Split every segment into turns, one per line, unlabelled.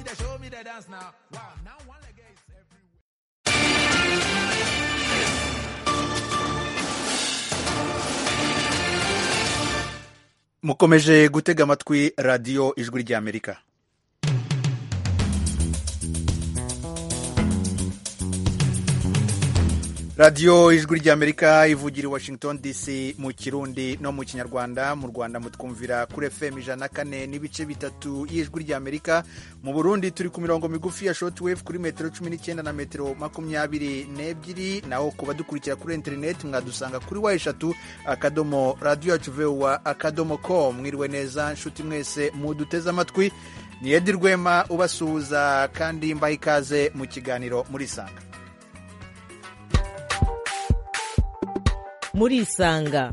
reggae dance now. Wow, now one reggae is everywhere.
mukomeje gutega amatwi radiyo ijwi ry'amerika radiyo ijwi ry'amerika ivugira i washington dc mu kirundi no mu kinyarwanda mu rwanda mutwumvira kuri fm ijana kane n'ibice bitatu y'ijwi ry'amerika mu burundi turi ku mirongo migufi ya shortwave kuri metero cumi n'icyenda na metero makumyabiri n'ebyiri naho ku badukurikira kuri interineti mwadusanga kuri wa eshatu akadomo radiyo yacu vuba akadomo com mwiriwe neza nshuti mwese muduteze amatwi ni edi rwema ubasuhuza kandi mbaha ikaze mu kiganiro murisanga
murisanga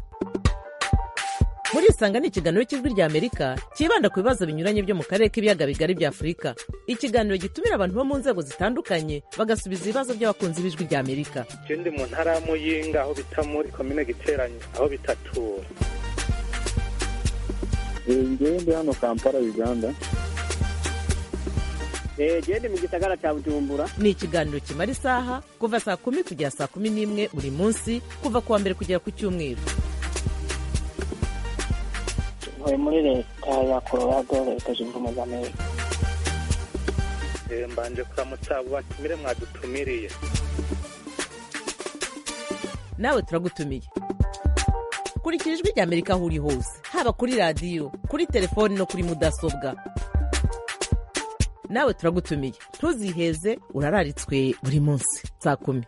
murisanga ni ikiganiro cy'ijwi ry'amerika cyibanda ku bibazo binyuranye byo mu karere k'ibiyaga bigari bya afurika ikiganiro gitumira abantu bo mu nzego zitandukanye bagasubiza ibibazo by'abakunzi b'ijwi ry'amerika
Je ndi mu ntara ya Muyinga aho bita muri komine Giteranyo aho bitatura
ngewe ndi hano kampala uganda
genda mu gisagara cya bujumbura
ni ikiganiro kimara isaha kuva saa kumi kugera saa kumi n'imwe buri munsi kuva ku wa mbere kugera ku cyumweru
tuvuye muri leta ya colorado leta zunze ubumwe za amerika
Eh, mbanje kuramutsa abo batumire mwadutumiriye
nawe turagutumiye kurikira ijwi ry'amerika aho uri hose haba kuri radiyo kuri telefoni no kuri mudasobwa nawe turagutumiye ntuziheze urararitswe buri munsi saa kumi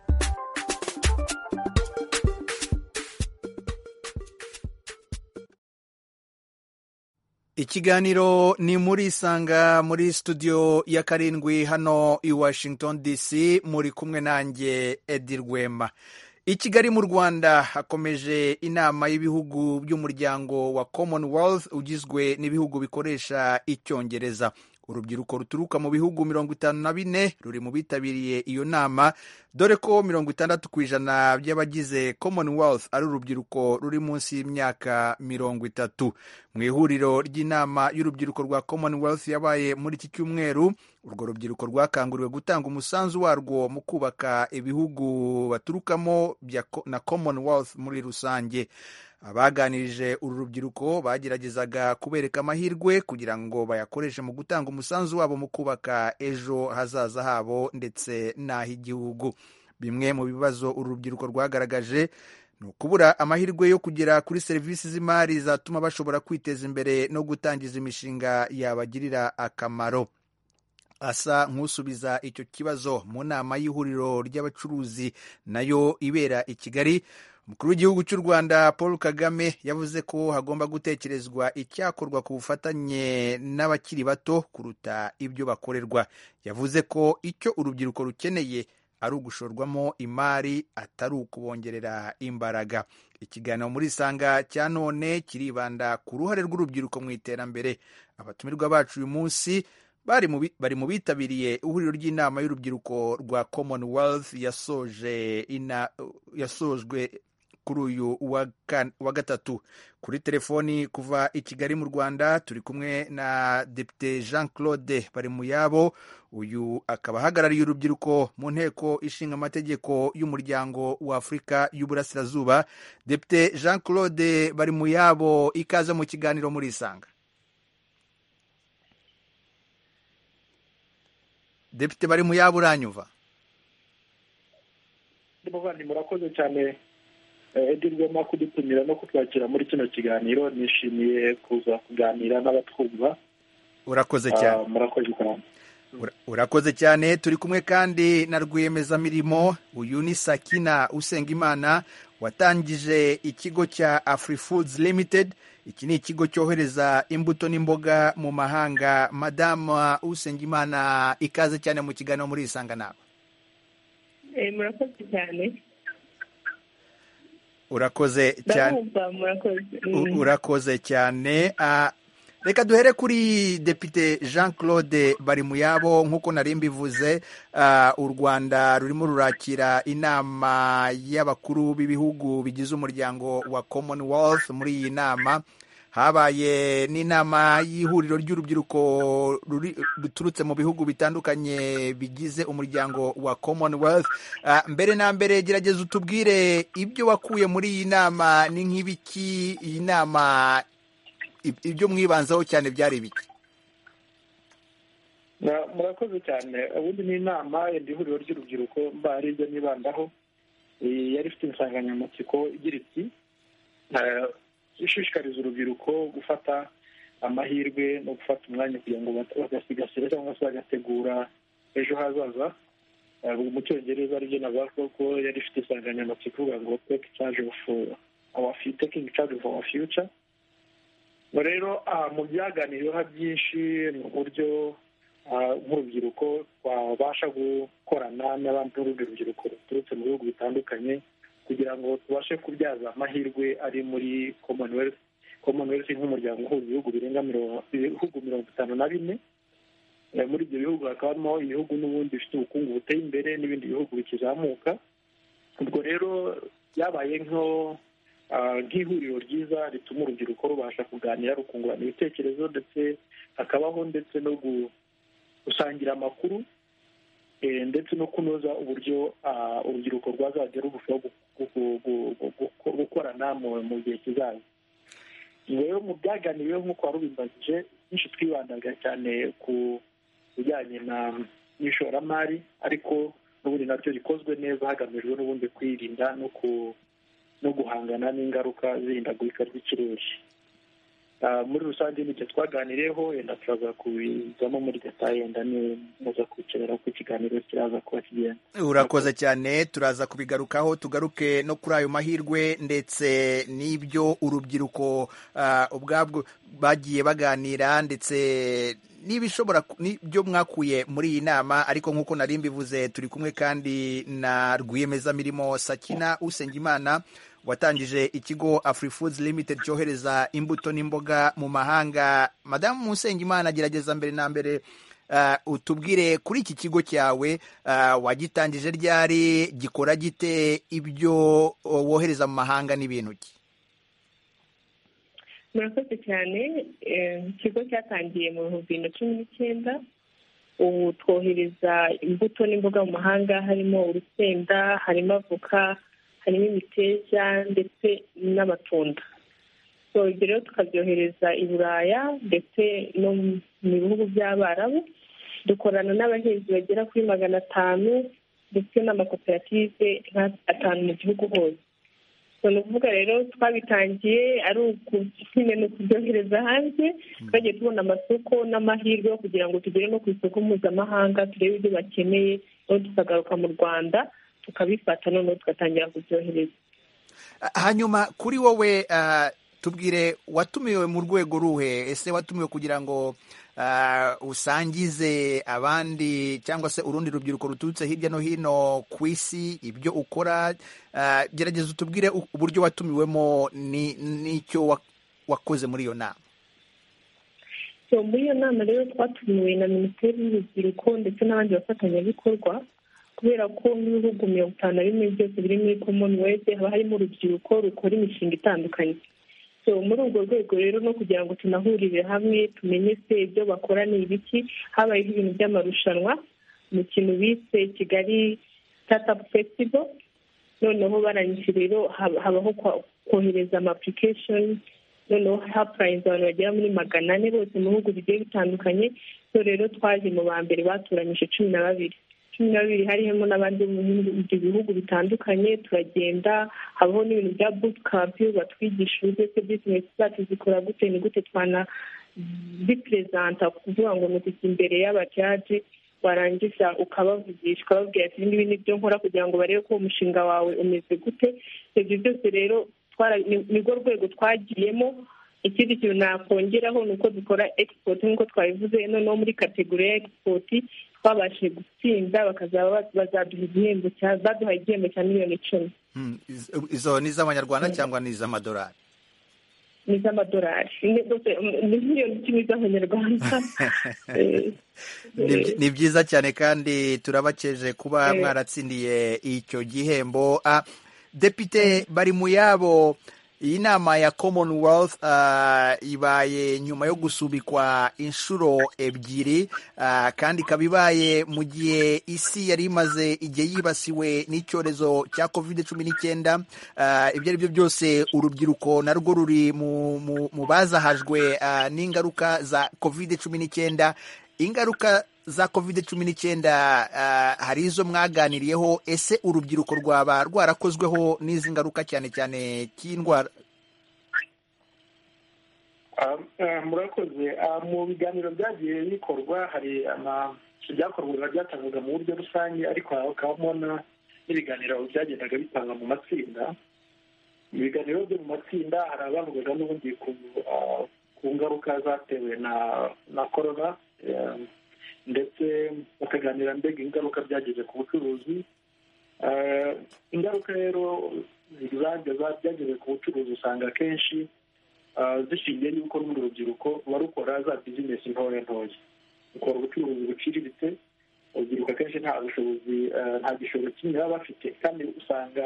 ikiganiro ni muri isanga muri studio ya karindwi hano i washington dc muri kumwe nanjye edi rwema i kigali mu rwanda hakomeje inama y'ibihugu by'umuryango wa commonwealth ugizwe n'ibihugu bikoresha icyongereza urubyiruko ruturuka mu bihugu mirongo itanu na bine ruri mu bitabiriye iyo nama dore ko mirongo itandatu ku ijana by'abagize commonwealth ari urubyiruko ruri munsi y'imyaka mirongo itatu mu ihuriro ry'inama y'urubyiruko rwa commonwealth yabaye muri iki cyumweru urwo rubyiruko rwakanguriwe gutanga umusanzu warwo mu kubaka ibihugu baturukamo bya co- na commonwealth muri rusange abaganirije uru rubyiruko bageragezaga kubereka amahirwe kugira ngo bayakoreshe mu gutanga umusanzu wabo mu kubaka ejo hazaza habo ndetse n'ah'igihugu bimwe mu bibazo uru rubyiruko rwagaragaje ni ukubura amahirwe yo kugera kuri serivisi z'imari zatuma bashobora kwiteza imbere no gutangiza imishinga yabagirira akamaro asa nk'usubiza icyo kibazo mu nama y'ihuriro ry'abacuruzi nayo ibera i kigali umukuru w'igihugu cy'u rwanda paul kagame yavuze ko hagomba gutekerezwa icyakorwa ku bufatanye n'abakiri bato kuruta ibyo bakorerwa yavuze ko icyo urubyiruko rukeneye ari ugushorwamo imari atari ukubongerera imbaraga ikiganiro muri isanga cya none kiribanda ku ruhare rw'urubyiruko mu iterambere abatumirwa bacu uyu munsi bari mu bi- bari mu bitabiriye ihuriro ry'inama y'urubyiruko rwa commonwealth yasoje ina- yasojwe kuri uyu wa kan- wa gatatu kuri telefoni kuva i kigali mu rwanda turi kumwe na depite jean claude bari mu yabo uyu akaba ahagarariye urubyiruko mu nteko ishinga amategeko y'umuryango wa afurika y'uburasirazuba depite jean claude bari mu yabo ikaze mu kiganiro muri isanga depite bari mu yabo uranyuva
muvandi murakoze cyane eh, edi rwema kudutumira no kutwakira muri kino kiganiro nishimiye kuza kuganira n'abatwumva
urakoze cyane
Ah, murakoze cyane
Ura- urakoze cyane turi kumwe kandi na rwiyemezamirimo uyu ni sakina usengimana watangije ikigo cya afri foods limited iki ni ikigo cyohereza imbuto n'imboga mu mahanga madama usengimana ikaze cyane mu kiganiro muri isanga nawe
Eh, murakoze cyane
urakoze cyane
ndabumva murakoze
U-
Mm.
urakoze cyane Ah, reka duhere kuri depite jean claude bari mu yabo nk'uko nari mbivuze ah, u rwanda rurimo rurakira inama y'abakuru b'ibihugu bigize umuryango wa commonwealth muri iyi nama habaye n'inama y'ihuriro ry'urubyiruko ruri- ruturutse mu bihugu bitandukanye bigize umuryango wa commonwealth Ah, mbere na mbere gerageza utubwire ibyo wakuye muri iyi nama ni nk'ibiki iyi nama ib- ibyo mwibanzaho cyane byari ibiki
Na- murakoze cyane ubundi ni inama yenda ihuriro ry'urubyiruko mba ari ibyo nibandaho Eh, yari ifite insanganyamatsiko igira iti eh, ishishikariza urubyiruko gufata amahirwe no gufata umwanya kugira ngo bat- bagasigasire cyangwa se bagategura ejo hazaza Eh, mu cyongereza aribyo navuga ko yari ifite insanganyamatsiko ivuga ngo take charge of our fu- taking charge of our future Ubwo rero ah, mu byaganiriweho byinshi ni uburyo ah, nk'urubyiruko twabasha gukorana n'abandi n'urundi rubyiruko ruturutse mu bihugu bitandukanye kugira ngo tubashe kubyaza amahirwe ari muri commonwealth commonwealth nk'umuryango uhuza ibihugu birenga miro- ibihugu mirongo itanu na bine Eh, muri ibyo bihugu hakaba harimo ibihugu n'ubundi bifite ubukungu buteye imbere n'ibindi bihugu bikizamuka ubwo rero byabaye nko ah, nk'ihuriro ryiza rituma urubyiruko rubasha kuganira rukungurana ibitekerezo ndetse hakabaho ndetse no gu- gusangira amakuru eh, ndetse no kunoza uburyo ah, urubyiruko rwazajya rurushaho gu- gu- gu- gu- gu- gukorana mu- mu gihe kizaza rero mu byaganiriweho nk'uko warubimbagije byinshi twibandaga cyane ku bijyanye na n'ishoramari ariko n'ubundi nabyo rikozwe neza hagamijwe n'ubundi kwirinda no ku no guhangana n'ingaruka z'ihindagurika ry'ikirere Ah, muri rusange n'ibyo twaganiriyeho yenda turaza kubizamo muri detaye yenda ni muza kwicara ku ikiganiro kiraza kuba kigenda
urakoze cyane turaza kubigarukaho tugaruke no kuri ayo mahirwe ndetse n'ibyo urubyiruko ah, ubwabwo bagiye baganira ndetse n'ibishobora ku- n'ibyo mwakuye muri iyi nama ariko nk'uko nari mbivuze turi kumwe kandi na rwiyemezamirimo sakina usengimana watangije ikigo Afrifoods Limited cyohereza imbuto n'imboga mu mahanga madamu usengimana agerageza mbere na mbere Ah, utubwire kuri iki kigo cyawe ah, wagitangije ryari gikora gite ibyo oh, wohereza mu mahanga n'ibintu ki
murakoze cyane eh, ikigo cyatangiye mu bihumbi bibiri na cumi n'icyenda ubu twohereza imbuto n'imboga mu mahanga harimo urusenda harimo avoka harimo imiteja ndetse n'amatunda So, ibyo rero tukabyohereza i buraya ndetse no mu bihugu by'abarabu dukorana n'abahinzi bagera kuri magana atanu ndetse n'amakoperative nka atanu mu gihugu hose So, ni ukuvuga rero twabitangiye ari ukunyine ni ukubyohereza hanze twagiye tubona amasoko n'amahirwe yo kugira ngo tugere no ku isoko mpuzamahanga turebe ibyo bakeneye noneho tukagaruka mu rwanda tukabifata noneho tugatangira kubyohereza
Ah, hanyuma kuri wowe ah, tubwire watumiwe mu rwego ruhe ese watumiwe kugira ngo ah, usangize abandi cyangwa se urundi rubyiruko ruturutse hirya no hino ku isi ibyo ukora Ah, gerageza utubwire u- uburyo watumiwemo ni- n'icyo wa- wakoze muri iyo nama
So, muri iyo nama rero twatumiwe na minisiteri y'urubyiruko ndetse n'abandi bafatanyabikorwa kubera ko nk'ibihugu mirongo itanu na bimwe byose biri muri commonwealth haba harimo urubyiruko rukora imishinga itandukanye so muri urwo rwego rero no kugira ngo tunahurire hamwe tumenye se ibyo bakora ni ibiki habayeho ibintu by'amarushanwa mu kintu bise kigali startup festival noneho barangije rero haba- habaho kwa- kohereza ama application noneho hapurayinze abantu bagera muri magana ane bose mu bihugu bigiye bitandukanye so rero twaje mu ba mbere batoranyije cumi na babiri cumi na babiri harimo n'abandi bo mu bindi bihugu bitandukanye turagenda habaho n'ibintu bya bootcamp batwigisha uburyo se bizinesi zacu zikora gute ni gute twana biperezanta kuvuga ngo ni ukujya imbere y'abajaji warangiza ukabavugisha ukababwira ati ibi nibyo nkora kugira ngo barebe ko umushinga wawe umeze gute ibyo byose rero twara- ni- nirwo rwego twagiyemo ikindi kintu nakongeraho ni uko dukora egisipoti nk'uko twabivuze noneho muri kategori ya egisipoti twabashije gutsinda bakazaba ba- bazaduha igihembo cya- baduhaye igihembo cya miliyoni icumi
Hmm, iz- izo ni iz'abanyarwanda cyangwa ni iz'amadolari
ni iz'amadolari Ni- ni miliyoni icumi z'amanyarwanda Eh,
Ni
eh,
byi- ni byiza cyane kandi turabakeje kuba
Eh.
mwaratsindiye icyo gihembo Ah, depite bari mu yabo iyi nama ya commonwealth ah, ibaye nyuma yo gusubikwa inshuro ebyiri ah, kandi ikaba ibaye mu gihe isi yari imaze igihe yibasiwe n'icyorezo cya covid cumi n'icyenda Ah, ibyo ari byo byose urubyiruko narwo ruri mu, mu, mu bazahajwe ah, n'ingaruka za covid cumi n'icyenda ingaruka za covid cumi n'icyenda hari izo mwaganiriyeho ese urubyiruko rwaba rwarakozweho n'izi ngaruka cyane cyane cy'indwara
Ah, ah, murakoze Ah, mu biganiro byagiye bikorwa hari ama- ibyakorwaga byatangwaga mu buryo rusange ariko hakabamo na- n'ibiganiro byagendaga bitanga mu matsinda mu biganiro byo mu matsinda hari abavugaga n'ubundi ku ah, ku ngaruka zatewe na na korona eh, ndetse bakaganira mbega ingaruka byagize ku bucuruzi Eh, ingaruka rero zibanje byagize ku bucuruzi usanga akenshi ah, zishingiye y'uko runo urubyiruko ruba rukora za bizinesi ntoya ntoya rukora ubucuruzi buciriritse urubyiruko akenshi nta bushobozi ah, nta gishoro kimwe baba bafite kandi usanga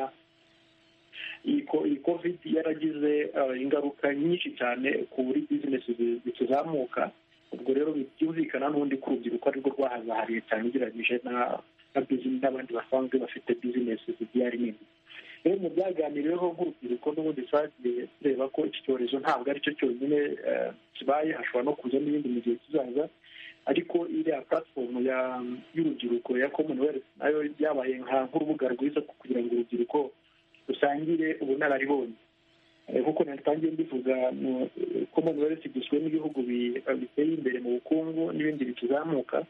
iyi ko- iyi covid yaragize ah, ingaruka nyinshi cyane kuri bizinesi zi- zikizamuka ubwo rero byumvikana n'ubundi ko urubyiruko arirwo rwahazahariye cyane ugereranyije na- na business n'abandi basanzwe bafite bizinesi zigiye ari nini rero mu byaganiriweho nk'urubyiruko n'ubundi twagiye tureba ko iki cyorezo ntabwo ari cyo cyonyine eh, kibaye hashobora no kuza n'ibindi mu gihe kizaza ariko iriya platform ya y'urubyiruko ya commonwealth nayo yabaye nka nk'urubuga rwiza kugira ngo urubyiruko rusangire ubunararibonye Eh, nk'uko natangiye mbivuga mu- commonwealth igizwe n'ibihugu bi- biteye imbere mu bukungu n'ibindi bikizamuka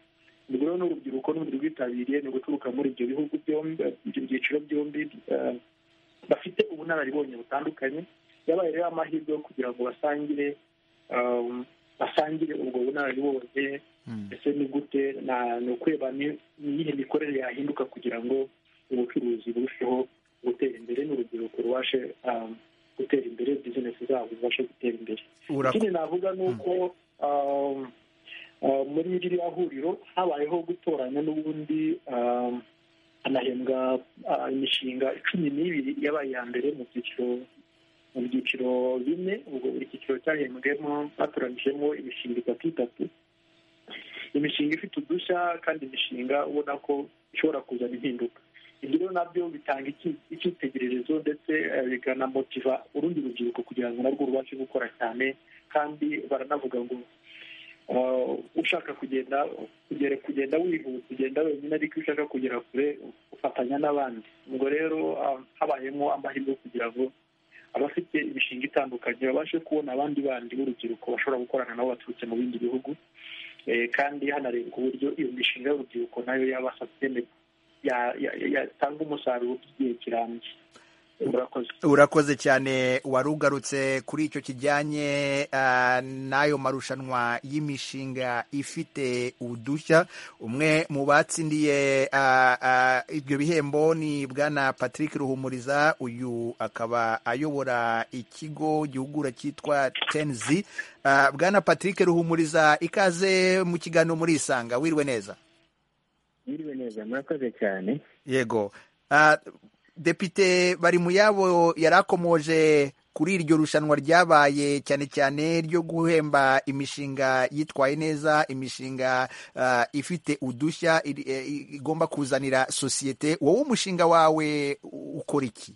ubwo rero n'urubyiruko n'ubundi rwitabiriye ni uguturuka muri ibyo bihugu byombi ibyo byiciro byombi eh, bafite ubunararibonye butandukanye yabaye rero amahirwe yo kugira ngo basangire um, basangire ubwo bunararibonye ese ni gute na- ni ukureba ni- ni iyihe mikorere yahinduka kugira ngo ubucuruzi burusheho gutera imbere n'urubyiruko rubashe um, gutera imbere bizinesi zabo zibashe gutera imbere
Urako-
ikindi navuga ni uko um, uh, muri ririya huriro habayeho gutoranya n'ubundi um, hanahembwa uh, imishinga cumi n'ibiri yabaye iya mbere mu byiciro mu byiciro bine ubwo buri cyiciro cyahembwemo batoranyijemo imishinga itatu itatu imishinga ifite udushya kandi imishinga ubona ko ishobora kuzana impinduka ibyo rero nabyo bitanga iki- icyitegererezo ndetse eh, bikanamotiva urundi rubyiruko kugira ngo narwo rubashe gukora cyane kandi baranavuga ngo eh, ushaka kugenda kugera kugenda wihuta kugenda wenyine ariko iyo ushaka kugera kure ufatanya n'abandi ubwo rero ah, habayemo amahirwe kugira ngo abafite imishinga itandukanye babashe kubona abandi bandi b'urubyiruko bashobora gukorana nabo baturutse mu bindi bihugu Eh, kandi hanarebwa uburyo iyo mishinga y'urubyiruko nayo yabasha kugenerwa ya- ya- ya- yatanga umusaruro by'igihe kirambye murakoze
urakoze cyane wari ugarutse kuri icyo kijyanye ah, n'ayo marushanwa y'imishinga ifite udushya umwe mu batsindiye ah, ah, ibyo bihembo ni bwana patrick ruhumuriza uyu akaba ayobora ikigo gihugura cyitwa tenzi Ah, bwana patrick ruhumuriza ikaze mu kiganiro muri isanga wirwe neza
Mwiriwe neza murakoze cyane
yego Ah, depite bari mu yabo yarakomoje kuri iryo rushanwa ryabaye cyane cyane ryo guhemba imishinga yitwaye neza imishinga ah, ifite udushya iri- eh, igomba kuzanira sosiyete wowe umushinga wawe u- ukora iki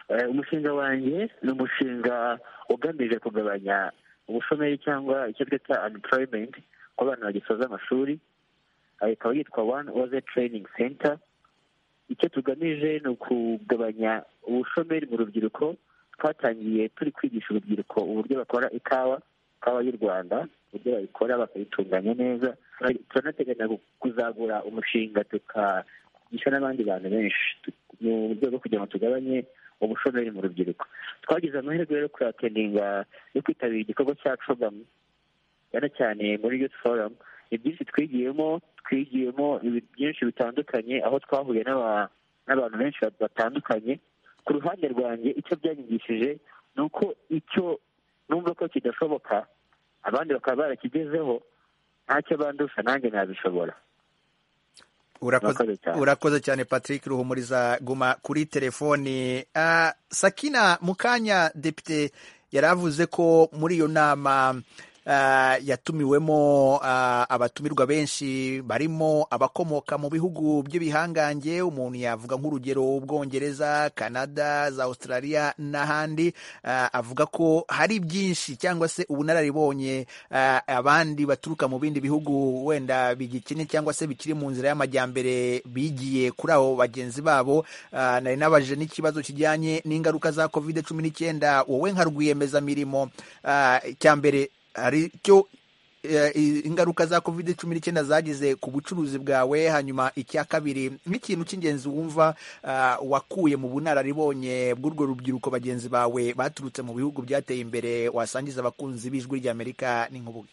Eh, umushinga wanjye ni umushinga ugamije kugabanya ubushomeri cyangwa icyo twita unemployment ku bana bagisoza amashuri Eh, ikaba yitwa one oze training center icyo tugamije ni ukugabanya ubushomeri mu rubyiruko twatangiye turi kwigisha urubyiruko uburyo bakora ikawa ikawa y'u rwanda uburyo bayikora bakayitunganya neza turanateganya kuzagura umushinga tukagisha n'abandi bantu benshi Tu- mu rwego rwo kugira ngo tugabanye ubushomeri mu rubyiruko twagize amahirwe yo kuyateninga yo kwitabira igikorwa cya cogamu cyane cyane muri youth forum ni byinshi twigiyemo twigiyemo ibi- byinshi bitandukanye aho twahuye n'aba- n'abantu benshi batandukanye ku ruhande rwanjye icyo byanyigishije ni uko icyo numva ko kidashoboka abandi bakaba barakigezeho ntacyo bandusha nanjye nabishobora
urakoze
Murakoze cyane.
urakoze cyane patrick ruhumuriza guma kuri telefoni Ah, sakina mukanya depite yari avuze ko muri iyo nama ah, yatumiwemo ah, abatumirwa benshi barimo abakomoka mu bihugu by'ibihangange umuntu yavuga nk'urugero ubwongereza canada za australia n'ahandi Ah, avuga ko hari byinshi cyangwa se ubunararibonye ah, abandi baturuka mu bindi bihugu wenda bigikennye cyangwa se bikiri mu nzira y'amajyambere bigiye kuri abo bagenzi babo Ah, nari nabajije n'ikibazo kijyanye n'ingaruka za covid cumi n'icyenda wowe nka rwiyemezamirimo ah, icya mbere hari icyo eh, ingaruka za covid cumi n'icyenda zagize ku bucuruzi bwawe hanyuma icya kabiri nk'ikintu cy'ingenzi wumva ah, wakuye mu bunararibonye bw'urwo rubyiruko bagenzi bawe baturutse mu bihugu byateye imbere wasangiza abakunzi b'ijwi ry'amerika n'inkubuge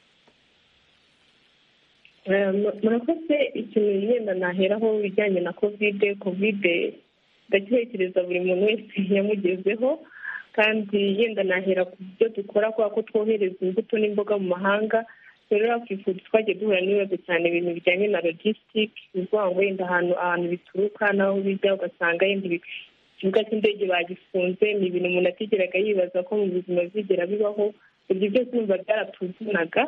Eh, mu- murakoze ikintu yenda naheraho ibijyanye na kovide kovide ndacyekereza buri muntu wese yamugezeho kandi yenda nahera ku byo dukora kubera ko twohereza imbuto n'imboga mu mahanga rero hakifuza twagiye duhura n'ibibazo cyane ibintu bijyanye na logisitike ni ukuvuga ngo wenda ahantu ahantu bituruka n'aho bijya ugasanga yenda ibi- ikibuga cy'indege bagifunze ni ibintu umuntu atigeraga yibaza ko mu buzima bizigera bibaho ibyo byose numva byaratuvunaga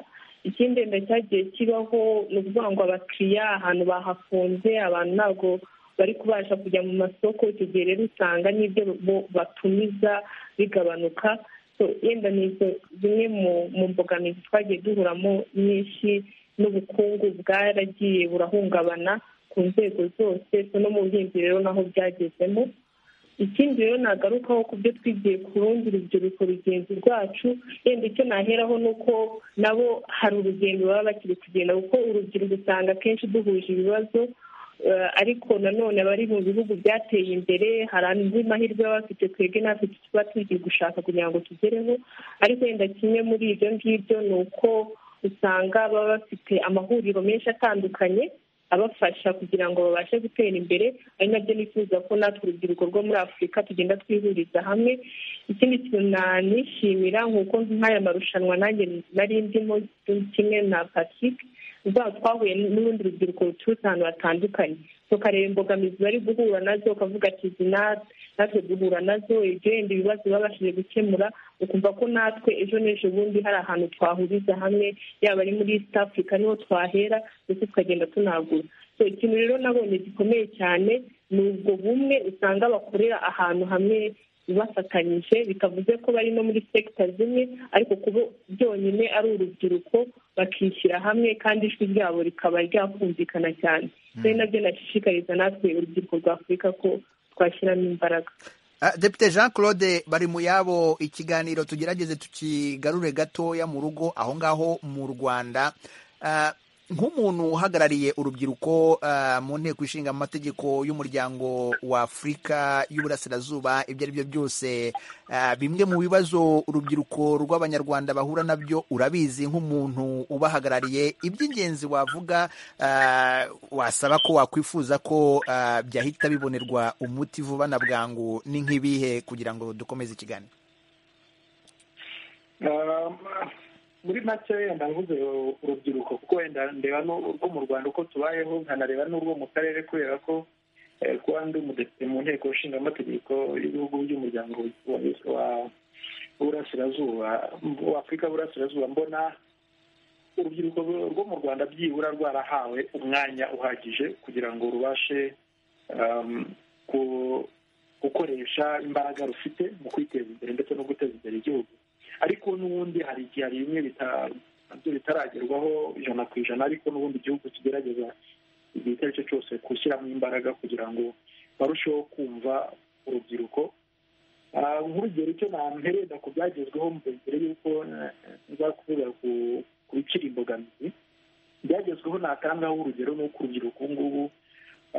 ikindi wenda cyagiye kibaho ni ukuvuga ngo abakiriya ahantu bahafunze abantu ntabwo bari kubasha kujya mu masoko icyo gihe rero usanga n'ibyo bo- batumiza bigabanuka So, yenda ni izo- zimwe mu- mu mbogamizi twagiye duhuramo nyinshi n'ubukungu bwaragiye burahungabana ku nzego zose so no mu buhinzi rero naho byagezemo ikindi rero nagarukaho ku byo twigiye ku rundi rubyiruko rugenzi rwacu yenda icyo naheraho ni uko nabo hari urugendo baba bakiri kugenda kuko urubyiruko usanga akenshi duhuje ibibazo eh, ariko nanone abari mu bihugu byateye imbere hari andi mahirwe baba bafite twebwe natwe tuba tugiye gushaka kugira ngo tugereho ariko wenda kimwe muri ibyo ngibyo ni uko usanga baba bafite amahuriro menshi atandukanye abafasha kugira ngo babashe gutera imbere ari nabyo nifuza ko natwe urubyiruko rwo muri afurika tugenda twihuriza hamwe ikindi kintu nanishimira nk'uko nk'aya marushanwa nanjye nari ndimo kimwe na patrick ubwo twahuye n'urundi rubyiruko ruturutse ahantu hatandukanye tukareba imbogamizi bari guhura nazo ukavuga ati izi na- natwe duhura nazo ibyo yenda ibibazo babashije gukemura ukumva ko natwe ejo n'ejo bundi hari ahantu twahuriza hamwe yaba ari muri east africa niho twahera ndetse tukagenda tunagura So, ikintu rero nabonye gikomeye cyane ni ubwo bumwe usanga bakorera ahantu hamwe bafatanyije bitavuze ko bari no muri sekita zimwe ariko kuba byonyine ari urubyiruko bakishyira hamwe kandi ijwi ryabo rikaba ryakumvikana cyane rero nabyo nashishikariza natwe urubyiruko rwa afurika ko twashyiramo imbaraga
Ah, Depite Jean Claude bari mu yabo ikiganiro tugerageze tukigarure gatoya mu rugo aho ngaho mu Rwanda Ah, nk'umuntu uhagarariye urubyiruko ah, mu nteko ishinga amategeko y'umuryango wa Afurika y'Uburasirazuba ibyo ari byo byose ah, bimwe mu bibazo urubyiruko rw'Abanyarwanda bahura nabyo urabizi nk'umuntu ubahagarariye iby'ingenzi wavuga ah, wasaba ko wakwifuza ko ah, byahita bibonerwa umuti vuba na bwangu ni nk'ibihe kugira ngo dukomeze ikiganiro
Um, muri make wenda mvuze urubyiruko kuko wenda ndeba n'urwo mu rwanda uko tubayeho nkanareba n'urwo mu karere kubera ko eh, kuba ndi umudepite mu nteko nshingamategeko y'ibihugu by'umuryango wa- wa burasirazuba wa afurika burasirazuba mbona urubyiruko rwo mu rwanda byibura rwarahawe umwanya uhagije kugira ngo rubashe um, ku- gukoresha imbaraga rufite mu kwiteza imbere ndetse no guteza imbere igihugu ariko n'ubundi hari igihe hari bimwe bita- nabyo bitaragerwaho ijana ku ijana ariko n'ubundi igihugu kigerageza igihe icyo ari cyo cyose gushyiramo imbaraga kugira ngo barusheho kumva urubyiruko Ah, nk'urugero icyo nampereza ku byagezweho mbere y'uko eh, nza kuvuga ku ku bikiri imbogamizi ibyagezweho natangaho urugero ni uko urubyiruko ubu ngubu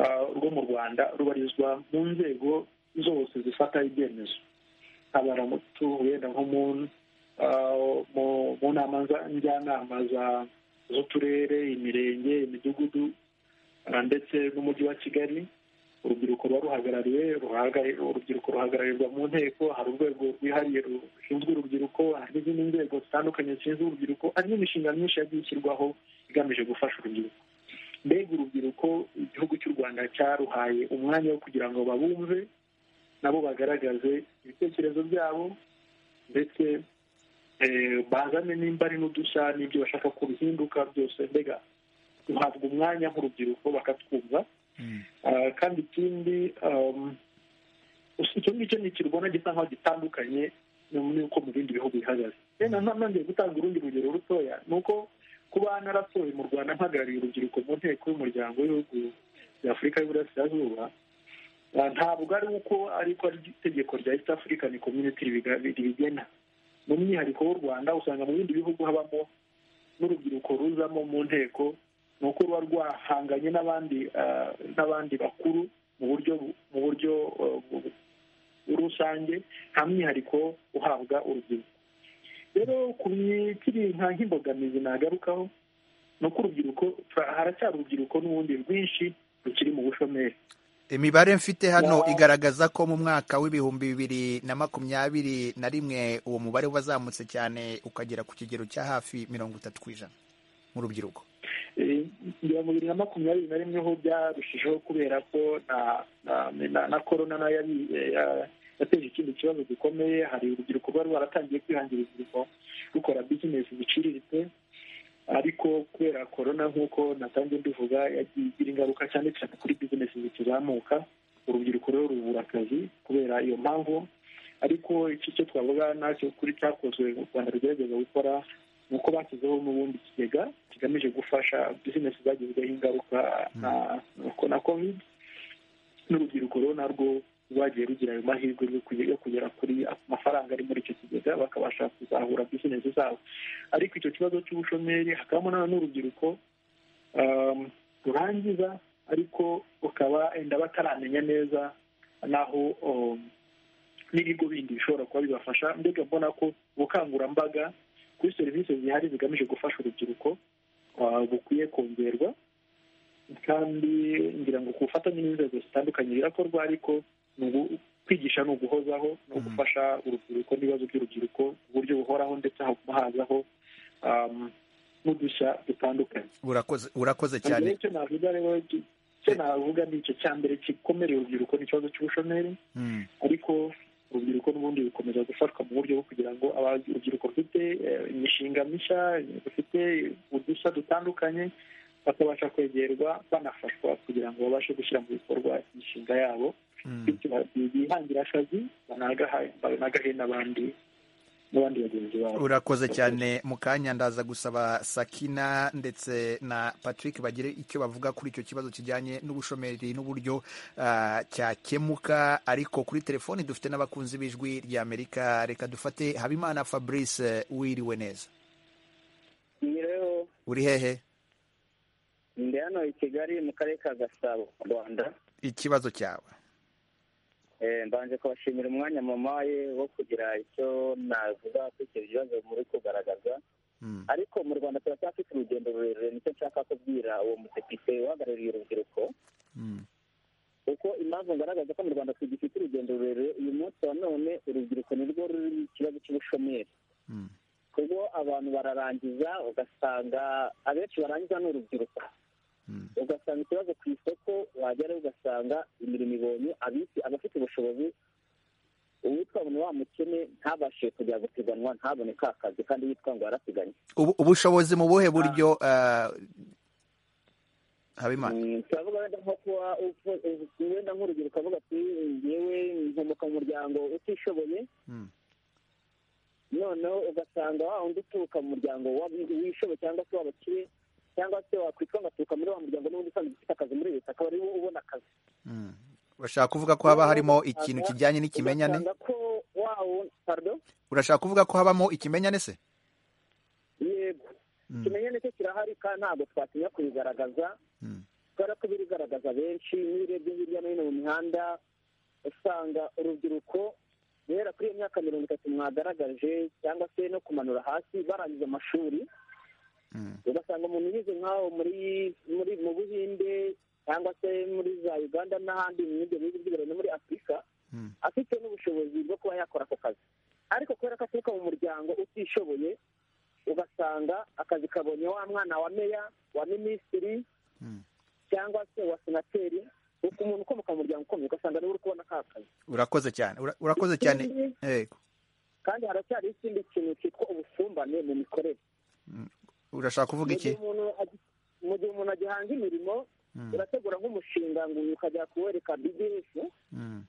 ah, rwo mu rwanda rubarizwa mu nzego zose zifata ibyemezo abaramutu wenda nko mu ah, mu- mu nama za- njyanama za- z'uturere imirenge imidugudu ah, ndetse n'umujyi wa kigali urubyiruko ruba ruhagarariwe ruhaga- urubyiruko ruhagararirwa mu nteko hari urwego rwihariye rushinzwe urubyiruko hari n'izindi nzego zitandukanye zishinzwe urubyiruko hari n'imishinga myinshi yagiye ishyirwaho igamije gufasha urubyiruko mbega uru- urubyiruko igihugu cy'u rwanda cyaruhaye umwanya wo kugira ngo babumve nabo bagaragaze ibitekerezo byabo ndetse eh, bazane nimba ari n'udushya n'ibyo bashaka ko bihinduka byose mbega duhabwa umwanya nk'urubyiruko bakatwumva Ah, kandi ikindi um, gusa icyo ngicyo ni ikirwana gisa nkaho gitandukanye n'uko mu bindi bihugu bihagaze rero nongeye gutanga urundi rugero rutoya ni uko kuba naratoye mu rwanda mpagarariye urubyiruko mu nteko y'umuryango w'ibihugu bya afurika y'uburasirazuba ah, ntabwo ari uko ariko ari itegeko rya east african community ribiga- ribigena mu mwihariko w'u rwanda usanga mu bindi bihugu habamo n'urubyiruko ruzamo mu nteko ni uko ruba rwahanganye n'abandi ah, n'abandi bakuru mu buryo bu- mu buryo ah, bu- rusange nta mwihariko uhabwa urubyiruko rero ku bikiri nka nk'imbogamizi nagarukaho ni uko urubyiruko fa- haracyari urubyiruko n'ubundi rwinshi rukiri mu bushomeri
imibare mfite hano
Wow.
igaragaza ko mu mwaka w'ibihumbi bibiri na makumyabiri na rimwe uwo mubare wazamutse cyane ukagera ku kigero cya hafi mirongo itatu ku ijana mu rubyiruko
Eh, ngira ngo bibiri na makumyabiri na rimwe ho byarushijeho kubera ko na na- na- na korona nayo yabi- eh, ya- yateje ikindi kibazo gikomeye hari urubyiruko rwari rwaratangiye kwihangira imirimo rukora bizinesi ziciriritse ariko kubera korona nk'uko natangiye mbivuga yagiye igira ingaruka cyane cyane kuri bizinesi zikizamuka urubyiruko rero rubura akazi kubera iyo mpamvu ariko iki cyo twavuga nacyo kuri cyakozwe u rwanda rugerageza gukora ni uko bashyizeho n'ubundi ikigega kigamije gufasha bizinesi zagizweho ingaruka na- na- na covid n'urubyiruko rero narwo rwagiye rugira ayo mahirwe yo kuge- yo kugera kuri amafaranga ari muri icyo kigega bakabasha kuzahura bizinesi zabo ariko icyo kibazo cy'ubushomeri hakabamo na none urubyiruko um, rurangiza ariko rukaba enda bataramenya neza n'aho um, n'ibigo bindi bishobora kuba bibafasha mbega mbona ko ubukangurambaga kuri serivisi zihari zigamije gufasha urubyiruko ah, bukwiye kongerwa kandi ngira ngo ku bufatanye n'inzego zitandukanye birakorwa ariko ni ugu- kwigisha ni uguhozaho no gufasha urubyiruko n'ibibazo by'urubyiruko ku buryo buhoraho ndetse haguma hazaho um, n'udushya dutandukanye
urakoze urakoze cyane
cyane icyo navuga rero ki- icyo navuga ni icyo cya mbere gikomereye urubyiruko ni ikibazo cy'ubushomeri
Mm.
ariko urubyiruko n'ubundi rukomeza gufatwa mu buryo bwo kugira ngo aba- urubyiruko rufite eh, imishinga mishya rufite udushya dutandukanye bakabasha kwegerwa banafashwa kugira ngo babashe gushyira mu bikorwa imishinga yabo bityo ba- bihangire akazi banagaha- banagahe n'abandi n'abandi bagenzi babo
urakoze cyane mu kanya ndaza gusaba sakina ndetse na patrick bagire icyo bavuga kuri icyo kibazo kijyanye n'ubushomeri n'uburyo ah, cyakemuka ariko kuri telefoni dufite n'abakunzi b'ijwi ry'amerika reka dufate habimana fabrice wiriwe neza
rero
uri hehe
ndi hano i kigali mu karere ka gasabo mu rwanda
ikibazo cyawe
Eh, mbanje kubashimira umwanya mamaye wo kugira icyo navuga kuri icyo bibazo muri kugaragaza
Mm.
ariko mu rwanda turacyafite urugendo rurerure nicyo nshaka kubwira uwo mudepite uhagarariye urubyiruko
Mm.
kuko impamvu ngaragaza ko mu rwanda tugifite urugendo rurerure uyu munsi wa none urubyiruko nirwo ruri mu kibazo cy'ubushomeri
Mm.
kuko abantu bararangiza ugasanga abenshi barangiza ni urubyiruko
Mm.
ugasanga ikibazo ku isoko wagerayo ugasanga imirimo ibonye abisi abafite ubushobozi uwitwa ngo ni wa mukene ntabashe kujya gupiganwa ntabone ka kazi kandi yitwa ngo yarapiganwe
Ubu- ubushobozi mu buhe buryo ah, habimana
Mm, turavuga wenda nko kuba upfu- upfu- wenda nk'urubyiruko avuga ati yewe nkomoka mu muryango utishoboye
Mm.
noneho ugasanga wa wundi uturuka mu muryango w'abi- w'ishobe cyangwa se w'abakire cyangwa se wakwitwa ngo aturuka muri wa muryango n'ubundi usanzwe ufite akazi muri leta akaba ariwo ubona akazi
Mm. bashaka kuvuga ko haba harimo ikintu kijyanye n'ikimenyane
ugasanga ko wa wundi pardon
urashaka kuvuga ko habamo ikimenyane se
yego ikimenyane cyo kirahari kandi ntabwo twatinya kubigaragaza
Mm.
kubera ko birigaragaza benshi n'iyo urebye hirya no hino mu mihanda usanga urubyiruko guhera kuri iyo myaka mirongo itatu mwagaragaje cyangwa se no kumanura hasi barangiza amashuri
Mm.
ugasanga umuntu yize nk'aho muri muri mu buhinde cyangwa se muri za uganda n'ahandi mu bindi bihugu by'iburane no muri afurika
Mm.
afite n'ubushobozi bwo kuba yakora ako kazi ariko kubera ko aturuka mu muryango utishoboye ugasanga akazi kabonye wa mwana wa meya wa minisitiri
Mm.
cyangwa
urakoze cyane Ura- urakoze cyane yego
kandi haracyari ikindi kintu cyitwa ubusumbane mu mikorere
urashaka kuvuga
Mu
iki
gihe umuntu agi- mu gihe umuntu agihanga imirimo urategura nk'umushinga ngo uyu ukajya kuwereka bds
Mm,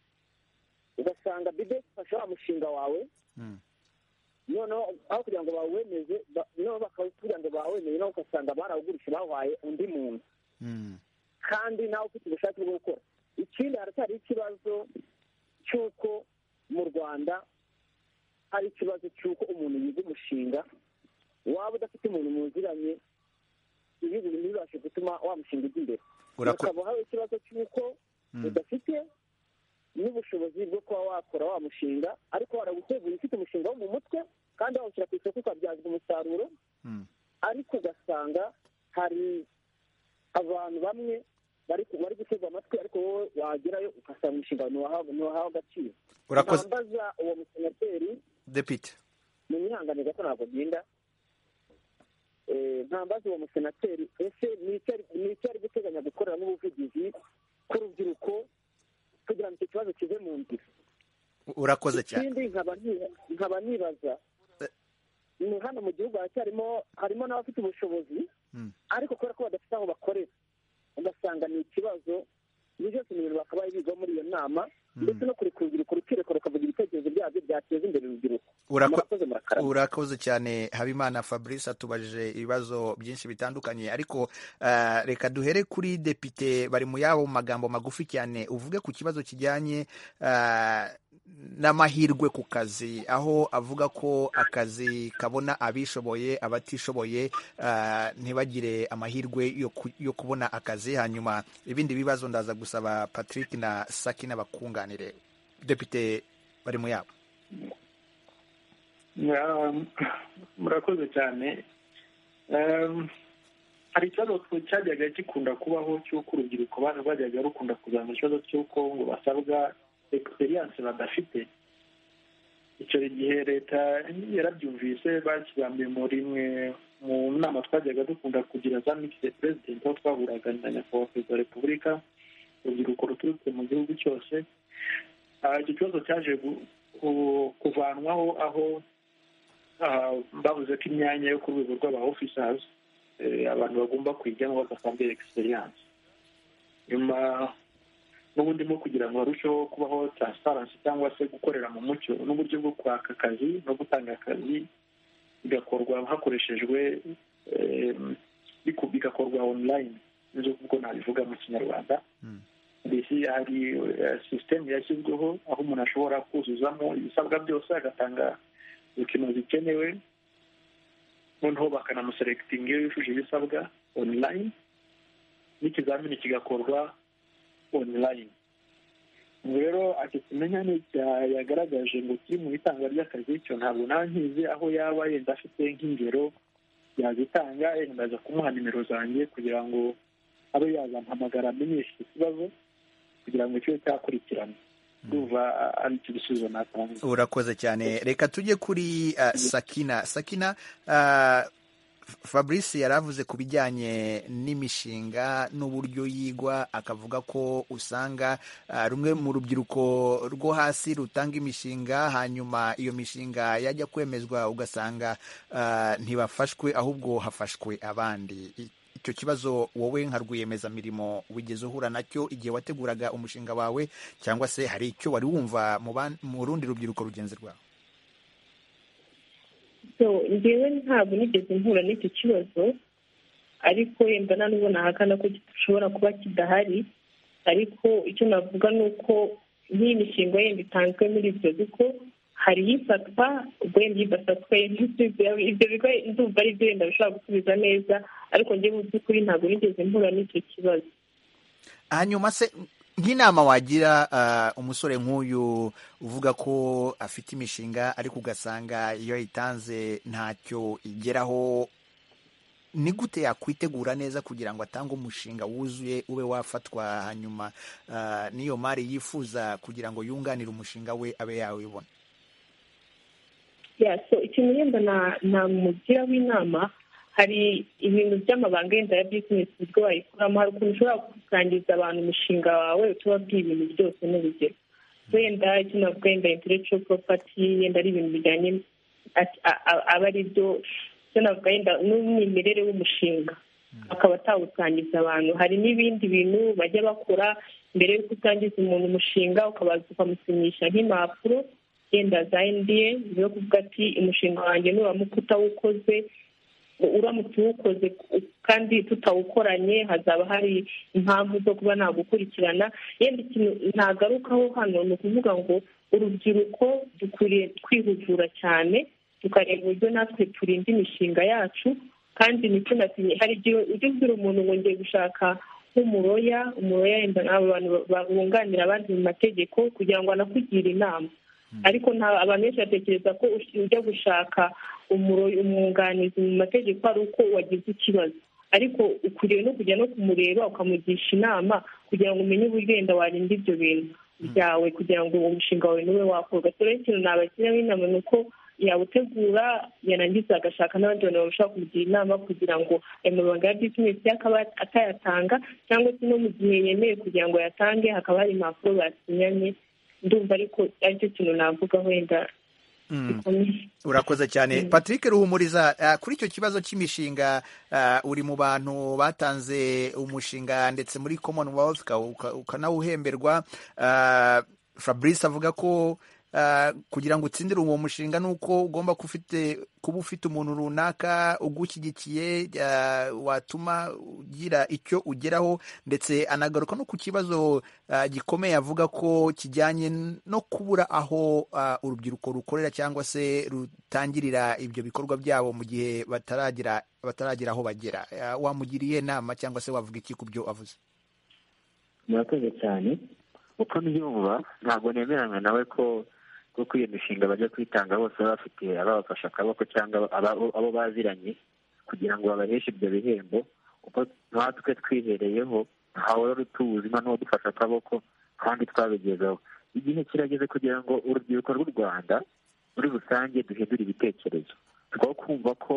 ugasanga bds ifashe wa mushinga wawe
mm,
noneho aho kugira ngo bawemeze ba- noneho bakawugira ngo bawemeze nawe ugasanga barawugurishije bawahaye undi muntu
mm,
kandi nawe ufite ubushake bwo gukora ikindi haracyari ikibazo cy'uko mu rwanda hari ikibazo cy'uko umuntu yiga umushinga waba udafite umuntu muziranye ibi bintu ntibibashe gutuma wa mushinga ujya imbere
Urako-
ukaba hari ikibazo cy'uko udafite n'ubushobozi bwo kuba wakora wa mushinga ariko waraguteguye ufite umushinga wo mu mutwe kandi wawushyira ku isoko ukabyazwa umusaruro
mm,
ariko ugasanga hari abantu bamwe bari ku- bari gutega amatwi ariko wowe wagerayo ugasanga umushinga ntiwahawe ntiwahawe agaciro
Urakoze.
nambaza uwo musenateri
depite
mu mwihangane gato ntabwo agenda ntambaza uwo musenateri ese ni iki ari- ni iki ari guteganya gukoreramo ubuvugizi ku rubyiruko kugira ngo icyo kibazo kive mu nzira
urakoze cyane
ikindi nkaba ni- nkaba nibaza ni hano mu gihugu haracyarimo harimo n'abafite ubushobozi
Mm.
ariko kubera ko badafite aho bakorera ugasanga ni ikibazo ibyo byose ni ibintu bakabaye biga muri iyo nama ndetse no kureka urubyiruko rukireka rukavuga ibitekerezo byabyo byateza imbere urubyiruko
Urako-
murakoze murakarama
urakoze cyane habimana fabrice atubajije ibibazo byinshi bitandukanye ariko eh, reka duhere kuri depite bari mu yabo magambo magufi cyane uvuge ku kibazo kijyanye eh, n'amahirwe ku kazi aho avuga ko akazi kabona abishoboye abatishoboye eh, ntibagire amahirwe yo ku- yo kubona akazi hanyuma ibindi bibazo ndaza gusaba patrick na sakina bakunganire depite bari mu yabo
Ya, murakoze cyane Em, hari ikibazo cyajyaga gikunda kubaho cy'uko urubyiruko ba- bajyaga rukunda kuzana ikibazo cy'uko ngo basabwa egisperiyanse badafite icyo gihe leta yarabyumvise bakibambiye muri imwe mu nama twajyaga dukunda kugira za mikise perezidenti aho twahuraga na nyakubahwa perezida wa repubulika urubyiruko ruturutse mu gihugu cyose Ah, icyo kibazo cyaje gu- ku- kuvanwaho aho ah, bavuze ko imyanya yo ku rwego rw'aba officers eh, abantu bagomba kuyijyamo badasabwe experience nyuma n'ubundi mu kugira ngo harusheho kubaho transparency cyangwa se gukorera mu mucyo n'uburyo bwo kwaka akazi no gutanga akazi bigakorwa hakoreshejwe eh, biku- bigakorwa online nibyo ubwo nabivuga mu kinyarwanda mbese hari eh, sisitemu yashyizweho aho umuntu ashobora kuzuzamo ibisabwa byose agatanga ibipimo bikenewe noneho bakanamuserekitinga iyo yujuje ibisabwa online n'ikizamini kigakorwa online Ubu rero icyo kimenyane cya- yagaragaje ngo kiri mu itanga ry'akazi cyo ntabwo nankizi aho yaba yenda afite nk'ingero yazitanga yenda ndaza kumuha nimero zanjye kugira ngo abe yazampamagara amenyeshe icyo kibazo kugira ngo kibe cyakurikirana ndumva ari cyo gisubizo natanga
urakoze cyane reka tujye kuri uh, sakina sakina uh, fabrice yari avuze ku bijyanye n'imishinga n'uburyo yigwa akavuga ko usanga uh, rumwe mu rubyiruko rwo hasi rutanga imishinga hanyuma iyo mishinga yajya kwemezwa ugasanga uh, ntibafashwe ahubwo hafashwe abandi I- icyo kibazo wowe nka rwiyemezamirimo wigeze uhura nacyo igihe wateguraga umushinga wawe cyangwa se hari icyo wari wumva mu ban- mu rundi rubyiruko rugenzi rwawe
so njyewe ntabwo nigeze mpura n'icyo kibazo ariko yenda nta n'ubwo nahakana ko gishobora kuba kidahari ariko icyo navuga ni uko nk'iyi mishinga yenda itanzwe muri ibyo bigo hari ifatwa ubwo yenda idafatwa yenda isubiza- ibyo bigo ndumva ari byo yenda bishobora gusubiza neza ariko njyewe mu by'ukuri ntabwo nigeze mpura n'icyo kibazo
hanyuma se nk'inama wagira ah, umusore nk'uyu uvuga ko afite imishinga ariko ugasanga iyo ayitanze ntacyo igeraho ni gute yakwitegura neza kugira ngo atange umushinga wuzuye ube wafatwa hanyuma ah, n'iyo mari yifuza kugira ngo yunganire umushinga we abe yawibona
Yeah, so ikintu yenda na- namugira w'inama hari ibintu by'amabanga yenda ya bizinesi uburyo wayikoramo hari ukuntu ushobora gusangiza abantu umushinga wawe utababwiye ibintu byose n'urugero wenda icyo navuga wenda intellectual property yenda ari ibintu bijyanye a- a- a- aba ari byo icyo navuga wenda n'umwimerere w'umushinga akaba atawusangiza abantu hari n'ibindi bintu bajya bakora mbere y'uko utangiza umuntu umushinga ukabanza ukamusinyisha nk'impapuro yenda za ndiye zo kuvuga ati umushinga wanjye nuramuka utawukoze uramutse uwukoze kandi tutawukoranye hazaba hari impamvu zo kuba nagukurikirana yenda ikintu ntagarukaho hano ni ukuvuga ngo urubyiruko dukwiriye kwihugura cyane tukareba uburyo natwe turinda imishinga yacu kandi nicyo natinye hari igihe ujya ubwira umuntu ngo ngiye gushaka nk'umuroya umuroya yenda n'abo bantu babunganira abandi mu mategeko kugira ngo anakugire inama ariko nta abantu benshi batekereza ko ush- ujya gushaka umuro- umwunganizi mu mategeko ari uko wagize ikibazo ariko ukwiriye no kujya no kumureba ukamugisha inama kugira ngo umenye uburyo wenda warinda ibyo bintu byawe kugira ngo uwo mushinga wawe niwe wakorwa so rero ikintu nabashyiraho inama ni uko yawutegura yarangiza agashaka n'abandi bantu bashobora kumugira inama kugira ngo ayo mabanga ya bizinesi akaba atayatanga cyangwa se no mu gihe yemeye kugira ngo ayatange hakaba hari impapuro basinyanye ndumva ariko aricyo kintu navuga wenda gikomeye
urakoze cyane patrick ruhumuriza ah, kuri icyo kibazo cy'imishinga ah, uri mu bantu batanze umushinga ndetse muri commonwealth uka- uka- ukanawuhemberwa Ah, fabrice avuga ko ah, kugira ngo utsindire uwo mushinga ni uko ugomba kuba ufite- kuba ufite umuntu runaka ugushyigikiye ah, watuma ugira icyo ugeraho ndetse anagaruka no ku kibazo ah, gikomeye avuga ko kijyanye no kubura aho ah, urubyiruko rukorera cyangwa se rutangirira ibyo bikorwa byabo mu gihe bataragira bataragira aho bagera Ah, wamugiriye inama cyangwa se wavuga iki ku byo avuze
murakoze cyane uko mbyumva ntabwo nemeranywa nawe ko kuko iyo mishinga bajya kwitanga bose baba bafite ababafashe akaboko cyangwa aba- abo baziranye kugira ngo babaheshe ibyo bihembo kuko natwe twihereyeho ntawari utuzi nta n'uwadufashe akaboko kandi twabigezeho igihe kirageze kugira ngo urubyiruko rw'u rwanda muri rusange duhindure ibitekerezo tugomba kumva ko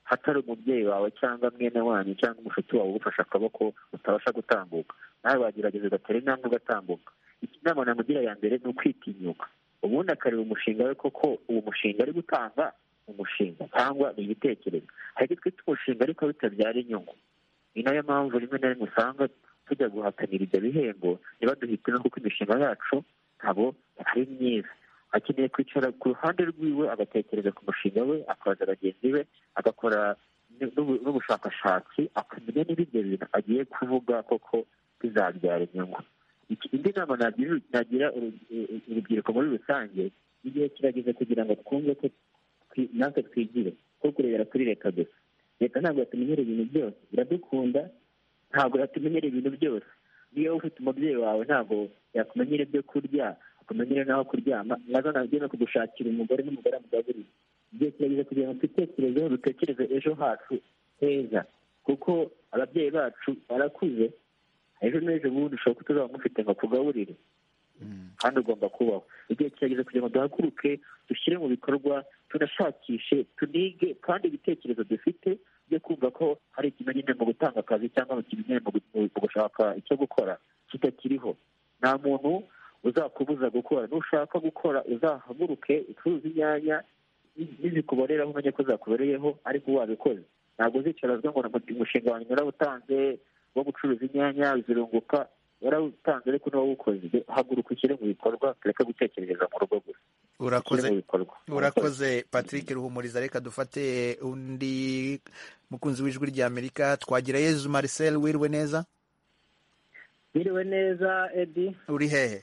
hatari umubyeyi wawe cyangwa mwene wanyu cyangwa umushuti wawe ugufashe akaboko utabasha gutambuka nawe wagerageza ugatera intambwe ugatambuka inama namugira ya mbere ni ukwitinyuka ubundi akareba umushinga we koko uwo mushinga ari gutanga ni umushinga cyangwa ni igitekerezo hari icyo twita umushinga ariko bitabyara inyungu ni nayo mpamvu rimwe na rimwe usanga tujya guhatanira ibyo bihembo ntibaduhitemo kuko imishinga yacu ntabwo ari myiza akeneye kwicara ku ruhande rwiwe agatekereza ku mushinga we akabaza bagenzi be agakora n'ubu- n'ubushakashatsi akamenya niba ibyo bintu agiye kuvuga koko bizabyara inyungu Iki- indi nama nagira nagira uru- uru- urubyiruko muri rusange igihe kirageze kugira ngo twumve ko twi- natwe twigire ko kurebera kuri leta gusa leta ntabwo yatumenyera ibintu byose iradukunda ntabwo yatumenyera ibintu byose niyo wowe ufite umubyeyi wawe ntabwo yakumenyera ibyo kurya akumenyera n'aho kuryama nazo nabyo no kugushakira umugore n'umugore amugaburiye igihe kirageze kugira ngo twitekerezeho dutekereze ejo hacu heza kuko ababyeyi bacu barakuze ejo n'ejo bundi ushobora ko tuzaba mufite ngo akugaburire kandi ugomba kubaho igihe kirageze kugira ngo duhaguruke dushyire mu bikorwa tunashakishe tunige kandi ibitekerezo dufite byo kumva ko hari ikimenyane mu gutanga akazi cyangwa mu kimenyane mu gu- mu gushaka icyo gukora kitakiriho nta muntu uzakubuza gukora nushaka gukora uzahaguruke ucuruze inyanya nizikuboreraho umenye ko zakubereyeho ariko wabikoze ntabwo uzicarazwa ngo "Umu- umushinga wanjye narawutanze wo gucuruza inyanya zirunguka warawutanze ariko ntiwawukoze haguruka ushyire mu bikorwa tureke gutekerereza mu rugo gusa ushyire
urakoze
mu bikorwa
urakoze patrick ruhumuriza reka dufate undi mukunzi w'ijwi rya amerika twagira yezu marcel wiriwe neza
biriwe neza edi
uri hehe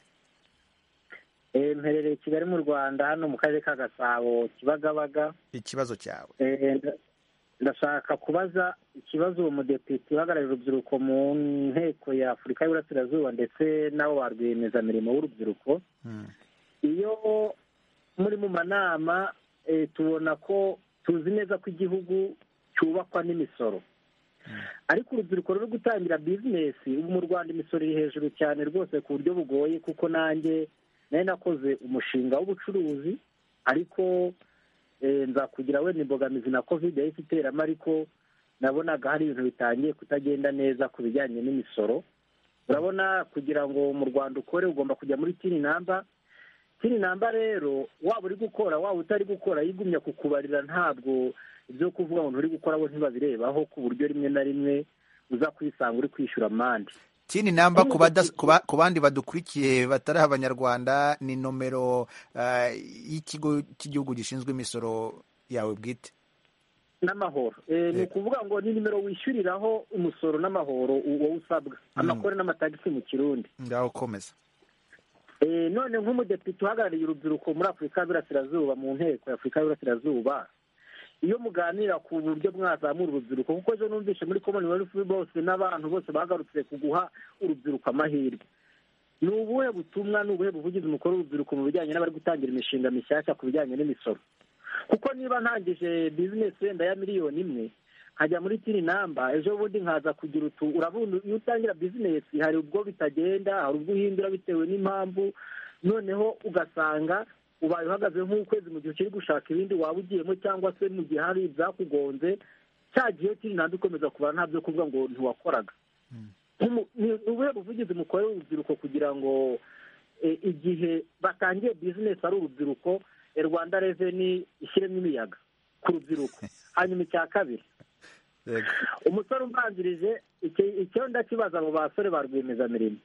Eh, mperereye i kigali mu rwanda hano mu karere ka gasabo kibagabaga
ikibazo cyawe
Eh, nda- ndashaka kubaza ikibazo uwo mudepite uhagararira urubyiruko mu nteko ya afurika y'uburasirazuba ndetse n'abo ba rwiyemezamirimo b'urubyiruko
Hmm.
iyo muri mu manama eh, tubona ko tuzi neza ko igihugu cyubakwa n'imisoro ariko urubyiruko ruri gutangira bizinesi ubu mu rwanda imisoro iri hejuru cyane rwose ku buryo bugoye kuko nanjye nari nakoze umushinga w'ubucuruzi ariko eh, nza kugira wenda imbogamizi na covid yahise iteramo ariko nabonaga hari ibintu bitangiye kutagenda neza ku bijyanye n'imisoro urabona kugira ngo mu rwanda ukore ugomba kujya muri tini namba
kino namba rero waba uri gukora waba utari gukora yigumya kukubarira ntabwo ibyo kuvuga ngo nturi gukora bo ntibabirebaho ku buryo rimwe na rimwe uza kwisanga uri kwishyura amande
tini namba ku bada- ku ba- ku bandi badukurikiye batari abanyarwanda ni nomero eh, y'ikigo cy'igihugu gishinzwe imisoro yawe bwite
n'amahoro Eh, ni ukuvuga ngo ni nimero wishyuriraho umusoro n'amahoro u- wowe usabwa amakore n'amatagisi mu kirundi
ngaho komeza
Eh, none nk'umudepite uhagarariye urubyiruko muri afurika y'uburasirazuba mu nteko ya afurika y'uburasirazuba iyo muganira ku buryo mwazamura urubyiruko kuko ejo numvise muri commonwealth bose n'abantu bose bagarutse ku guha urubyiruko amahirwe ni ubuhe butumwa ni ubuhe buvugizi umukuru w'urubyiruko mu bijyanye n'abari gutangira imishinga mishyashya ku bijyanye n'imisoro kuko niba ntangije bizinesi wenda ya miliyoni imwe nkajya muri tini namba ejo bundi nkaza kugira utu urabona iyo utangira bizinesi hari ubwo bitagenda hari ubwo uhindura bitewe n'impamvu noneho ugasanga ubaye uhagaze nk'ukwezi mu gihe ukiri gushaka ibindi waba ugiyemo cyangwa se mu gihe hari ibyakugonze cya gihe tini namba ikomeza kubara nta byo kuvuga ngo ntiwakoraga Nk'umu- ni ubuhe buvugizi mukorera urubyiruko kugira ngo eh, igihe batangiye bizinesi ari urubyiruko eh, rwanda reveni ishyiremo imiyaga ku rubyiruko hanyuma icya kabiri
Yego.
umusore umbanzirije iki- icyo ndakibaza abo basore ba rwiyemezamirimo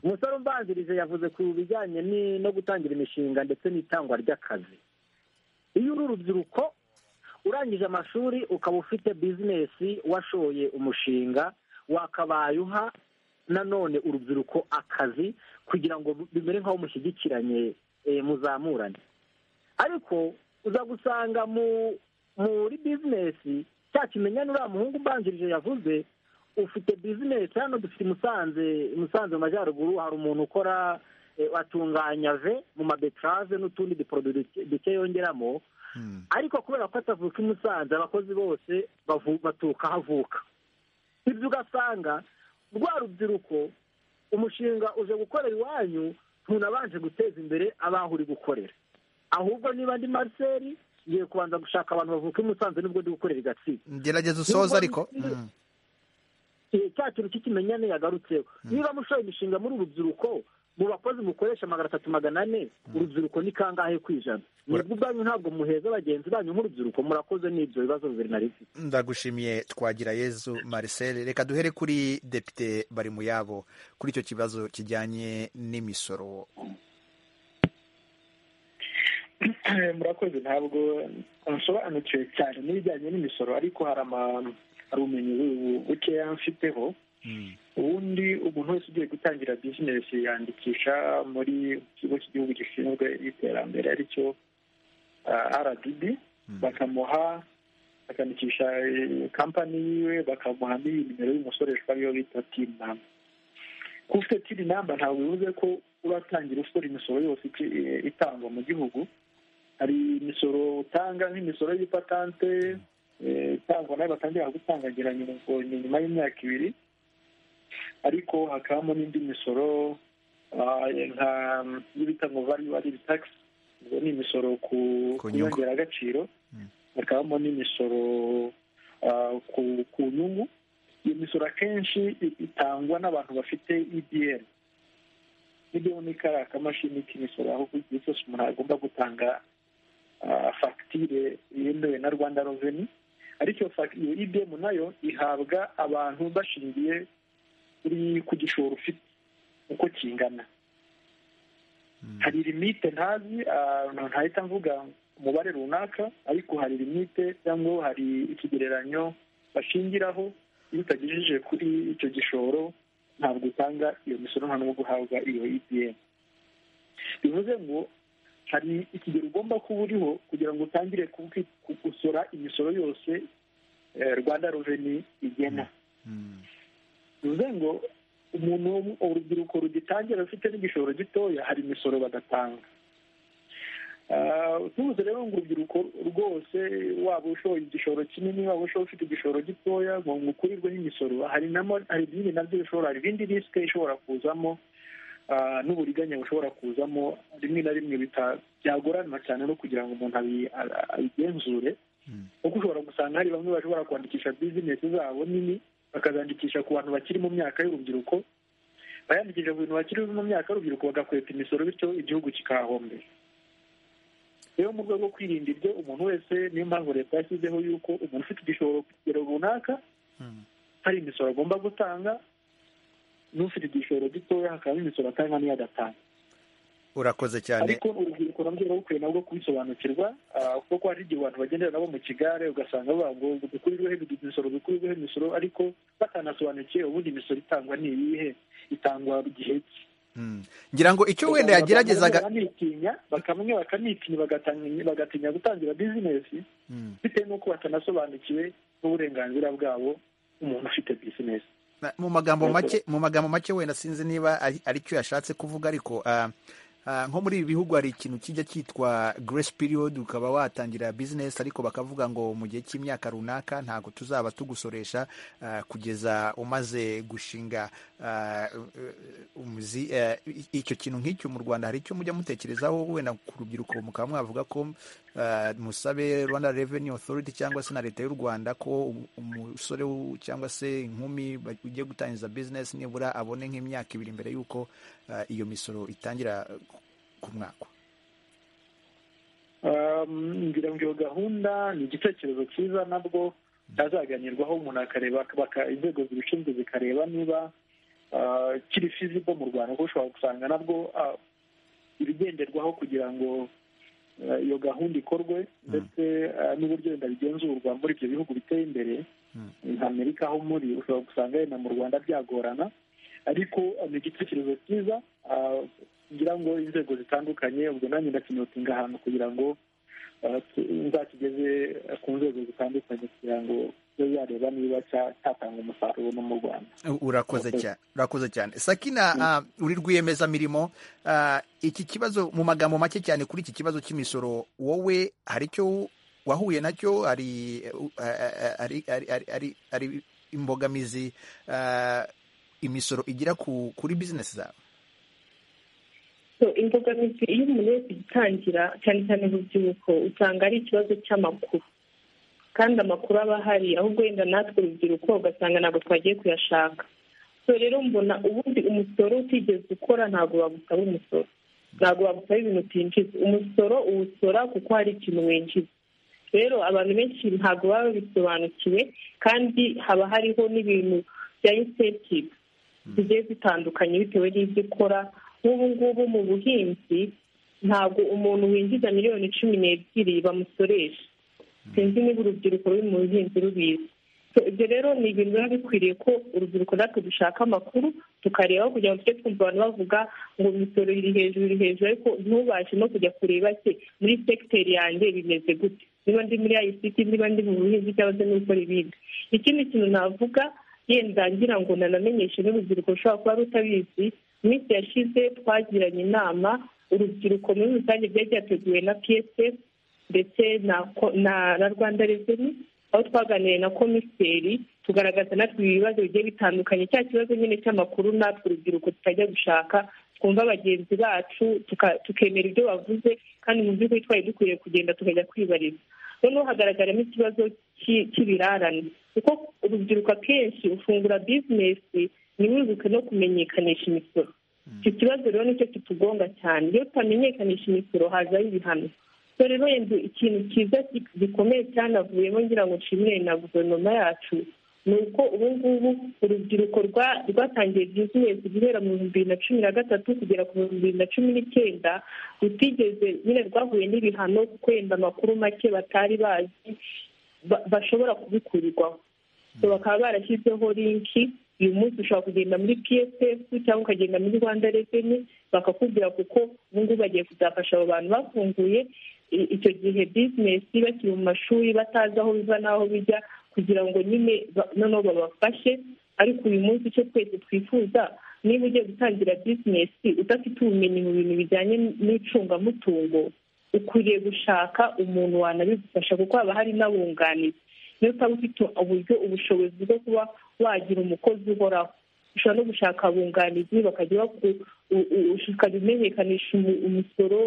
umusore umbanzirije yavuze ku bijyanye ni- no gutangira imishinga ndetse n'itangwa ry'akazi iyo uri urubyiruko urangije amashuri ukaba ufite bizinesi washoye umushinga wakabaye uha nanone urubyiruko akazi kugira ngo bimere nk'aho mushyigikiranye eh, muzamurane ariko uza gusanga mu muri bizinesi cya kimenyane uriya muhungu ubanjirije yavuze ufite bizinesi hano dufite i musanze i musanze mu majyaruguru hari umuntu ukora eh, atunganya ve mu mabetarave n'utundi duporoduwi duke- duke yongeramo ariko kubera ko atavuka i musanze abakozi bose bavu- baturuka aho avuka ibyo ugasanga rwa rubyiruko umushinga uje gukorera iwanyu ntunabanje guteza imbere abaho uri gukorera ahubwo niba ndi mariseri ngiye kubanza gushaka abantu bavuka i musanze nibwo ndi gukorera i gatsibo
gerageza usoze ariko Mm.
Eh, cya kintu cy'ikimenyane yagarutseho niba mushoye imishinga muri urubyiruko mu bakozi mukoresha magana atatu magana ane urubyiruko ni kangahe ku ijana mwebwe ubwanyu ntabwo muheza bagenzi banyu nk'urubyiruko murakoze n'ibyo bibazo bibiri na rimwe
ndagushimiye twagira yezu marcel reka duhere kuri depite bari mu yabo kuri icyo kibazo kijyanye n'imisoro
murakoze ntabwo nsobanukiwe cyane n'ibijyanye n'imisoro ariko hari ama- hari ubumenyi bu- bukeya mfiteho ubundi umuntu wese ugiye gutangira bizinesi yandikisha muri ikigo cy'igihugu gishinzwe iterambere ari cyo rdb bakamuha bakandikisha eh, kampani yiwe bakamuha n'iyi nimero y'umusoreshwa ariyo bita tin namba kuba ufite tin namba ntabwo bivuze ko uratangira usora imisoro yose iki- eh, itangwa mu gihugu hari imisoro utanga nk'imisoro y'ipatante eh, itangwa nayo batangira gutangagira nyuma- nyuma y'imyaka ibiri ariko hakabamo n'indi misoro ah, nka iyo bita ngo value added tax ubwo ni imisoro ku
Ku
ku
nyungu.
nyongeragaciro hakabamo n'imisoro ah, ku ku nyungu iyo misoro akenshi i- itangwa n'abantu bafite EBM EBM ni kariya kamashini k'imisoro aho ku gihe cyose umuntu agomba gutanga ah, fagitire yemewe na rwanda reveni ariko iyo fag- iyo EBM nayo ihabwa abantu bashingiye kuri ku gishoro ufite uko kingana hari limite ntazi ah, ntahita mvuga umubare runaka ariko hari limite cyangwa hari ikigereranyo bashingiraho iyo utagejeje kuri icyo gishoro ntabwo utanga iyo misoro nta n'ubwo uhabwa iyo EPM bivuze ngo hari ikigero ugomba kuba uriho kugira ngo utangire kubwi- ku- gusora imisoro yose eh, rwanda reveni igena bivuze ngo umuntu wo- urubyiruko rugitangira rufite n'igishoro gitoya hari imisoro badatanga Ah, tubuze rero ngo urubyiruko rwose waba ushoye igishoro kinini waba ushoye ufite igishoro gitoya ngo ngo ukurirweho imisoro hari namo- hari ibindi nabyo bishobora hari ibindi risike ishobora kuzamo ah, n'uburiganya bushobora kuzamo rimwe na rimwe bita- byagoranwa cyane no kugira ngo umuntu abi- a- abigenzure kuko ushobora gusanga hari bamwe bashobora kwandikisha bizinesi zabo nini bakazandikisha ku bantu bakiri mu myaka y'urubyiruko bayandikisha ku bintu bakiri mu myaka y'urubyiruko bagakweta imisoro bityo igihugu kikahahombera
rero mu rwego rwo kwirinda ibyo umuntu wese niyo mpamvu leta yashyizeho yuko umuntu ufite igishoro ku kigero runaka hari imisoro agomba gutanga n'ufite igishoro gitoya hakabamo imisoro atanga n'iyo adatanga
urakoze cyane
ariko urubyiruko nabyo ruba rukwiye nabwo kubisobanukirwa ah, kuko hari igihe abantu bagendera nabo mu kigare ugasanga bavuga ngo dukurirweho imisoro dukurirweho imisoro ariko batanasobanukiwe ubundi imisoro itangwa ni iyihe itangwa gihe ki
Mm. ngira ngo icyo wenda yageragezaga
bakamitinya bakamwe bakamitinya bagatanga- bagatinya gutangira bizinesi
Mm.
bitewe n'uko batanasobanukiwe n'uburenganzira bwabo umuntu ufite bizinesi
Na- mu magambo make mu magambo make wenda sinzi niba ari ari cyo yashatse kuvuga ariko ah, ah, nko muri ibi bihugu hari ikintu kijya cyitwa grace period ukaba watangira business ariko bakavuga ngo mu gihe cy'imyaka runaka ntabwo tuzaba tugusoresha ah, kugeza umaze gushinga ah, eh, umuzi eh, i- icyo kintu nk'icyo mu Rwanda hari icyo mujya mutekerezaho wenda ku rubyiruko mukaba mwavuga ko ah, musabe Rwanda Revenue Authority cyangwa se na leta y'u Rwanda ko um- umusore w- cyangwa se inkumi ba- ugiye gutangiza business nibura abone nk'imyaka ibiri mbere y'uko ah, iyo misoro itangira eh, ku mwaka
Um, ngira ngo iyo gahunda ni igitekerezo cyiza nabwo cyazaganirwaho umuntu akareba baka- inzego zibishinzwe zikareba niba ah, kiri fizibo mu rwanda kuko ushobora gusanga nabwo ah, ibigenderwaho kugira ngo ah, iyo gahunda ikorwe ndetse ah, n'uburyo wenda bigenzurwa muri ibyo bihugu biteye imbere nka amerika aho muri ushobora gusanga wenda mu rwanda byagorana ariko ah, ni igitekerezo cyiza ah, ngira ngo inzego zitandukanye ubwo nanjye ndakinyutinga ahantu kugira ngo ah, tu- nzakigeze ku nzego zitandukanye kugira ngo ibe yareba niba cya- cyatanga umusaruro no mu rwanda
U- urakoze
Murakoze.
cyane urakoze cyane sakina ah, uri rwiyemezamirimo ah, iki kibazo mu magambo make cyane kuri iki kibazo cy'imisoro wowe hari icyo wahuye nacyo hari eh, u- ah, ah, hari- hari- hari- hari- hari imbogamizi ah, imisoro igira ku- kuri bizinesi zawe
So, imbogamizi iyo umuntu wese igitangira cyane cyane urubyiruko usanga ari ikibazo cy'amakuru kandi amakuru aba ahari ahubwo wenda natwe urubyiruko ugasanga ntabwo twagiye kuyashaka so rero mbona ubundi umusoro utigeze ukora ntabwo bagusaba umusoro ntabwo bagusaba ibintu utinjiza umusoro uwusora kuko hari ikintu winjiza rero abantu benshi ntabwo baba babisobanukiwe kandi haba hariho n'ibintu bya incentive zigiye zitandukanye bitewe n'ibyo ukora nk'ubu ngubu mu buhinzi ntabwo umuntu winjiza miliyoni cumi n'ebyiri bamusoresha sinzi niba urubyiruko ruri mu buhinzi rubizi So, ibyo rero ni ibintu biba bikwiriye ko urubyiruko natwe dushaka amakuru tukarebaho kugira ngo tujye twumva abantu bavuga ngo imisoro iri hejuru iri hejuru ariko ntubashe no kujya kureba se muri segiteri yanjye bimeze gute niba ndi muri ayisiti niba ndi mu buhinzi cyangwa se no gukora ibindi ikindi kintu navuga yenda ngira ngo nanamenyeshe n'urubyiruko rushobora kuba rutabizi mu minsi yashize twagiranye inama urubyiruko muri rusange byari byateguwe na psf ndetse na ko- na na rwanda reveni aho twaganiriye na komiseri tugaragaza natwe ibibazo bigiye bitandukanye cya kibazo nyine cy'amakuru natwe urubyiruko tutajya gushaka twumva bagenzi bacu tuka- tukemera ibyo bavuze kandi mu by'ukuri twari dukwiriye kugenda tukajya kwibariza noneho hagaragaramo ikibazo cy'i- cy'ibirarane kuko urubyiruko akenshi ufungura bizinesi ntiwibuke no kumenyekanisha imisoro icyo kibazo rero nicyo kitugonga cyane iyo tutamenyekanisha imisoro hazaho ibihano so rero yenda ikintu cyiza gi- gikomeye cyanavuyemo ngira ngo nshimire na guverinoma yacu ni uko ubu ngubu urubyiruko rwa- rwatangiye bizinesi guhera mu bihumbi bibiri na cumi na gatatu kugera ku bihumbi bibiri na cumi n'icyenda rutigeze nyine rwahuye n'ibihano kuko yenda amakuru make batari bazi ba- bashobora kubikurirwaho So bakaba barashyizeho linki uyu munsi ushobora kugenda muri psf cyangwa ukagenda muri rwanda reveni bakakubwira kuko ubu ngubu bagiye kuzafasha abo bantu bafunguye i- icyo gihe bizinesi bakiri mu mashuri batazi aho biva n'aho bijya kugira ngo nyine ba- noneho babafashe ariko uyu munsi icyo twese twifuza niba ugiye gutangira bizinesi udafite ubumenyi mu bintu bijyanye n'icungamutungo ukwiriye gushaka umuntu wanabigufasha kuko haba hari n'abunganizi niyo utaba ufite uburyo ubushobozi bwo kuba wagira umukozi uhoraho ushobora no gushaka abunganizi bakajya baku u- u- ukajya umenyekanisha umu- umusoro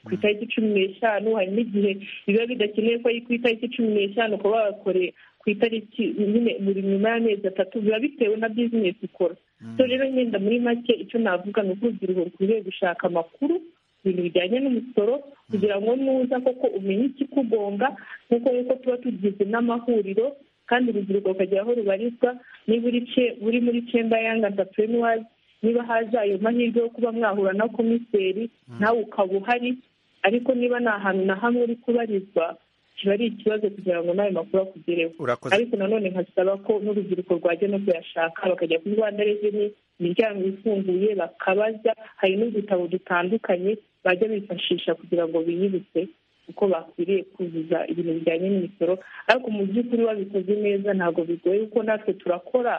ku itariki cumi n'eshanu hari n'igihe biba bidakenewe ko ari ku itariki cumi n'eshanu ukaba wabakoreye ku itariki nyine buri nyuma y'amezi atatu biba bitewe na bizinesi ukora so rero nyenda muri make icyo navuga ni uko urubyiruko rukwiriye gushaka amakuru ibintu bijyanye n'umusoro kugira ngo nuza koko umenye ikikugonga nk'uko yuko tuba tugize n'amahuriro kandi urubyiruko rukagira aho rubarizwa niba uri muri cyemba yanga antapurenuwazi niba haje ayo mahirwe yo kuba mwahura na komiseri nawe ukaba uhari ariko niba nta hantu na hamwe uri kubarizwa kiba ari ikibazo kugira ngo n'ayo makuru akugereho
Urakoze.
ariko nanone nkasaba ko n'urubyiruko rwajya no kuyashaka bakajya kuri rwanda reveni imiryango ifunguye bakabaza hari n'udutabo dutandukanye bajya bifashisha kugira ngo biyibutse uko bakwiriye kuzuza ibintu bijyanye n'imisoro ariko mu by'ukuri babikoze neza ntabwo bigoye kuko natwe turakora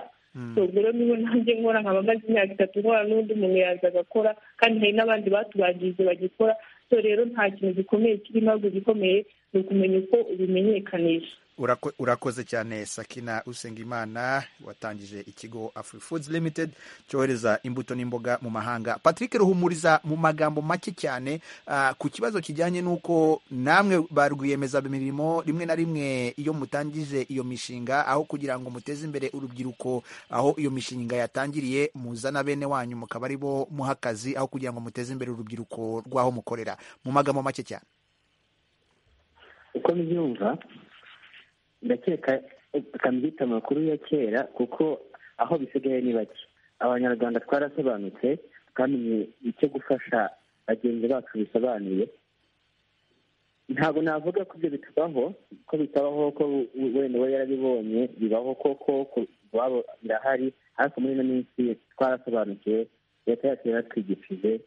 rero niba nanjye nkora nkaba maze imyaka itatu nkora n'undi muntu yaza agakora kandi hari n'abandi batubanjirije bagikora so rero nta kintu gikomeye kirimo ahubwo igikomeye ni ukumenya uko ubimenyekanisha
Urako- urakoze cyane sakina usengimana watangije ikigo afri foods limited cyohereza imbuto n'imboga mu mahanga patrick ruhumuriza mu magambo make cyane ah, ku kibazo kijyanye n'uko namwe ba rwiyemezamirimo rimwe na rimwe iyo mutangije iyo mishinga aho kugira ngo muteze imbere urubyiruko aho iyo mishinga yatangiriye muzana bene wanyu mukaba ari bo muha akazi aho kugira ngo muteze imbere urubyiruko rw'aho mukorera mu magambo make cyane
uko mbyumva ndakeka akamwita amakuru ya kera kuko aho bisigaye ni bake abanyarwanda twarasobanutse twamenye icyo gufasha bagenzi bacu bisobanuye ntabwo navuga ko ibyo bitubaho ko bitabaho ko we- wenda we yarabibonye bibaho koko ku- iwabo birahari ariko muri ino minsi twarasobanukiwe leta yacu yaratwigishije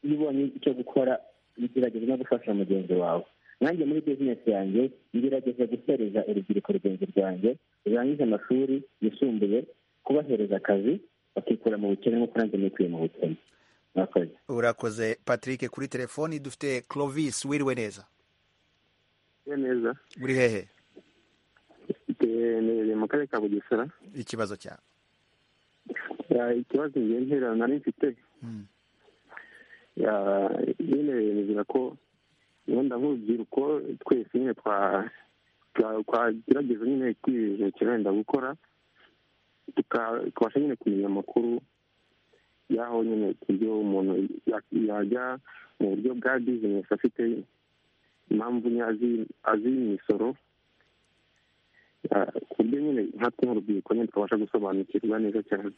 iyo ubonye icyo gukora bigerageza no gufasha mugenzi wawe nanjye muri bizinesi yanjye ngerageza guhereza urubyiruko rugenzi rwanjye rurangije amashuri yisumbuye kubahereza akazi bakikura mu bukene nk'uko nanjye nikuye mu bukene mwakoze
urakoze patrick kuri telefoni dufite clovis wiriwe neza
neza
uri hehe
iherereye mu karere ka bugesera
ikibazo cyawe
Ya, ikibazo ngiye ntera nari mfite Ya, nyine nizera ko wenda nk'urubyiruko twese nyine twa- twa- twagerageza nyine kwibeshya wenda gukora tuka- tukabasha nyine kumenya amakuru y'aho nyine ibyo umuntu ya- yajya mu buryo bwa bizinesi afite impamvu nye azi- azi imisoro Ya, ku buryo nyine nkatwe nk'urubyiruko nyine twabasha gusobanukirwa neza cyane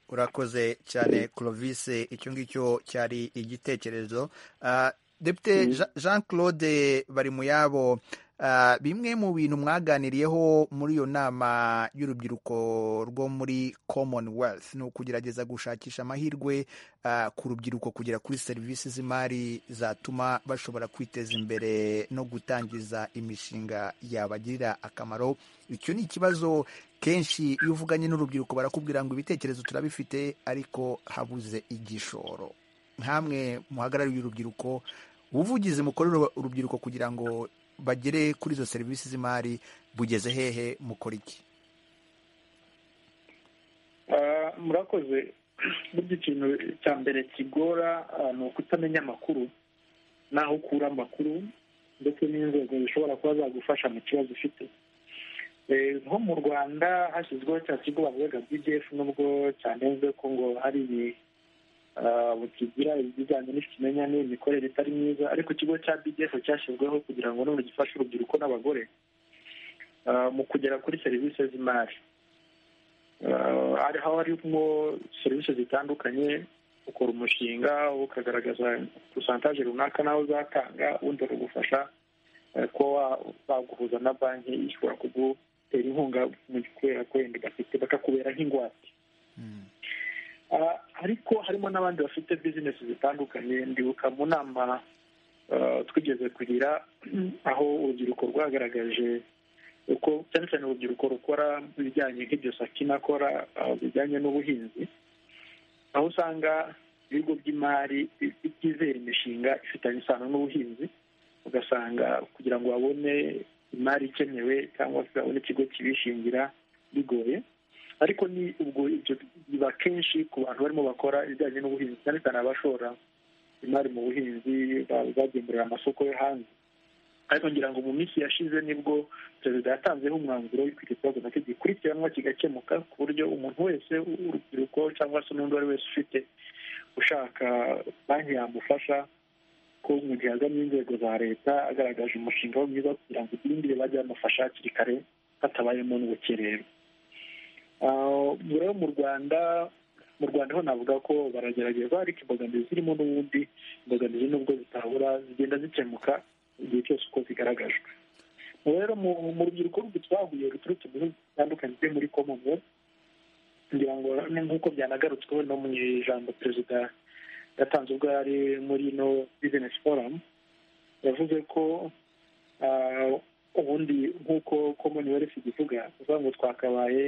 urakoze cyane clovis icyo ngicyo cyari igitekerezo Ah, depite Jean- jean claude bari mu yabo Ah, bimwe mu bintu mwaganiriyeho muri iyo nama y'urubyiruko rwo muri commonwealth ni ukugerageza gushakisha amahirwe ah, ku rubyiruko kugera kuri serivisi z'imari zatuma bashobora kwiteza imbere no gutangiza imishinga yabagirira akamaro icyo ni ikibazo kenshi iyo uvuganye n'urubyiruko barakubwira ngo ibitekerezo turabifite ariko habuze igishoro nkamwe muhagarariye urubyiruko ubuvugizi mukorera urubyiruko kugira ngo bagere kuri izo serivisi z'imari bugeze hehe mukora iki
Ah, murakoze burya ikintu cya mbere kigora ah, ni ukutamenya amakuru n'aho ukura amakuru ndetse n'inzego zishobora kuba zagufasha mu kibazo ufite Eh, nko mu rwanda hashyizweho cya kigo bavugaga bdf nubwo cyanenzwe ko ngo hari ibi- ah, kigira ibijyanye n'ikimenyane imikorere itari myiza ariko ikigo cya bdf cyashyizweho kugira ngo none gifashe urubyiruko n'abagore ah, mu kugera kuri serivisi z'imari Uh, hari haba harimo serivisi zitandukanye ukora umushinga ukagaragaza posantaje runaka nawe uzatanga ubundi bakagufasha eh, kuba wa- baguhuza na banki ishobora kugutera inkunga mu kubera ko wenda bafite bakakubera nk'ingwate Ah, ariko harimo n'abandi bafite bizinesi zitandukanye ndibuka mu nama ah, twigeze kugira aho urubyiruko rwagaragaje uko cyane cyane urubyiruko rukora ibijyanye nk'ibyo sakina akora ah, bijyanye n'ubuhinzi aho usanga ibigo by'imari bi- byizera imishinga ifitanye isano n'ubuhinzi ugasanga kugira ngo babone imari ikenewe cyangwa se babone ikigo kibishingira bigoye ariko ni ubwo ibyo biba kenshi ku bantu barimo bakora ibijyanye n'ubuhinzi cyane cyane abashora imari mu buhinzi ba- bagemurira amasoko yo hanze ariko ngira ngo mu minsi yashize nibwo perezida yatanzeho umwanzuro w'uko iki kibazo nacyo gikurikiranwa kigakemuka ku buryo umuntu wese w'urubyiruko cyangwa se n'undi uwo ari we wese ufite ushaka banki yamufasha ko mu gihe aganye inzego za leta agaragaje umushinga we mwiza kugira ngo ibindi bajye bamufasha hakiri kare hatabayemo n'ubukerera rero mu rwanda mu rwanda ho navuga ko baragerageza ariko imbogamizi zirimo n'ubundi imbogamizi nubwo zitabura zigenda zikemuka igihe cyose uko zigaragajwe rero mu rubyiruko twahuye ruturutse mu bihugu bitandukanye byo muri commonwealth kugira ngo nk'uko byanagarutsweho no mu ijambo perezida yatanze ubwo yari muri ino bizinesi foramu yavuze ko ubundi nk'uko commonwealth igivuga bivuga ngo twakabaye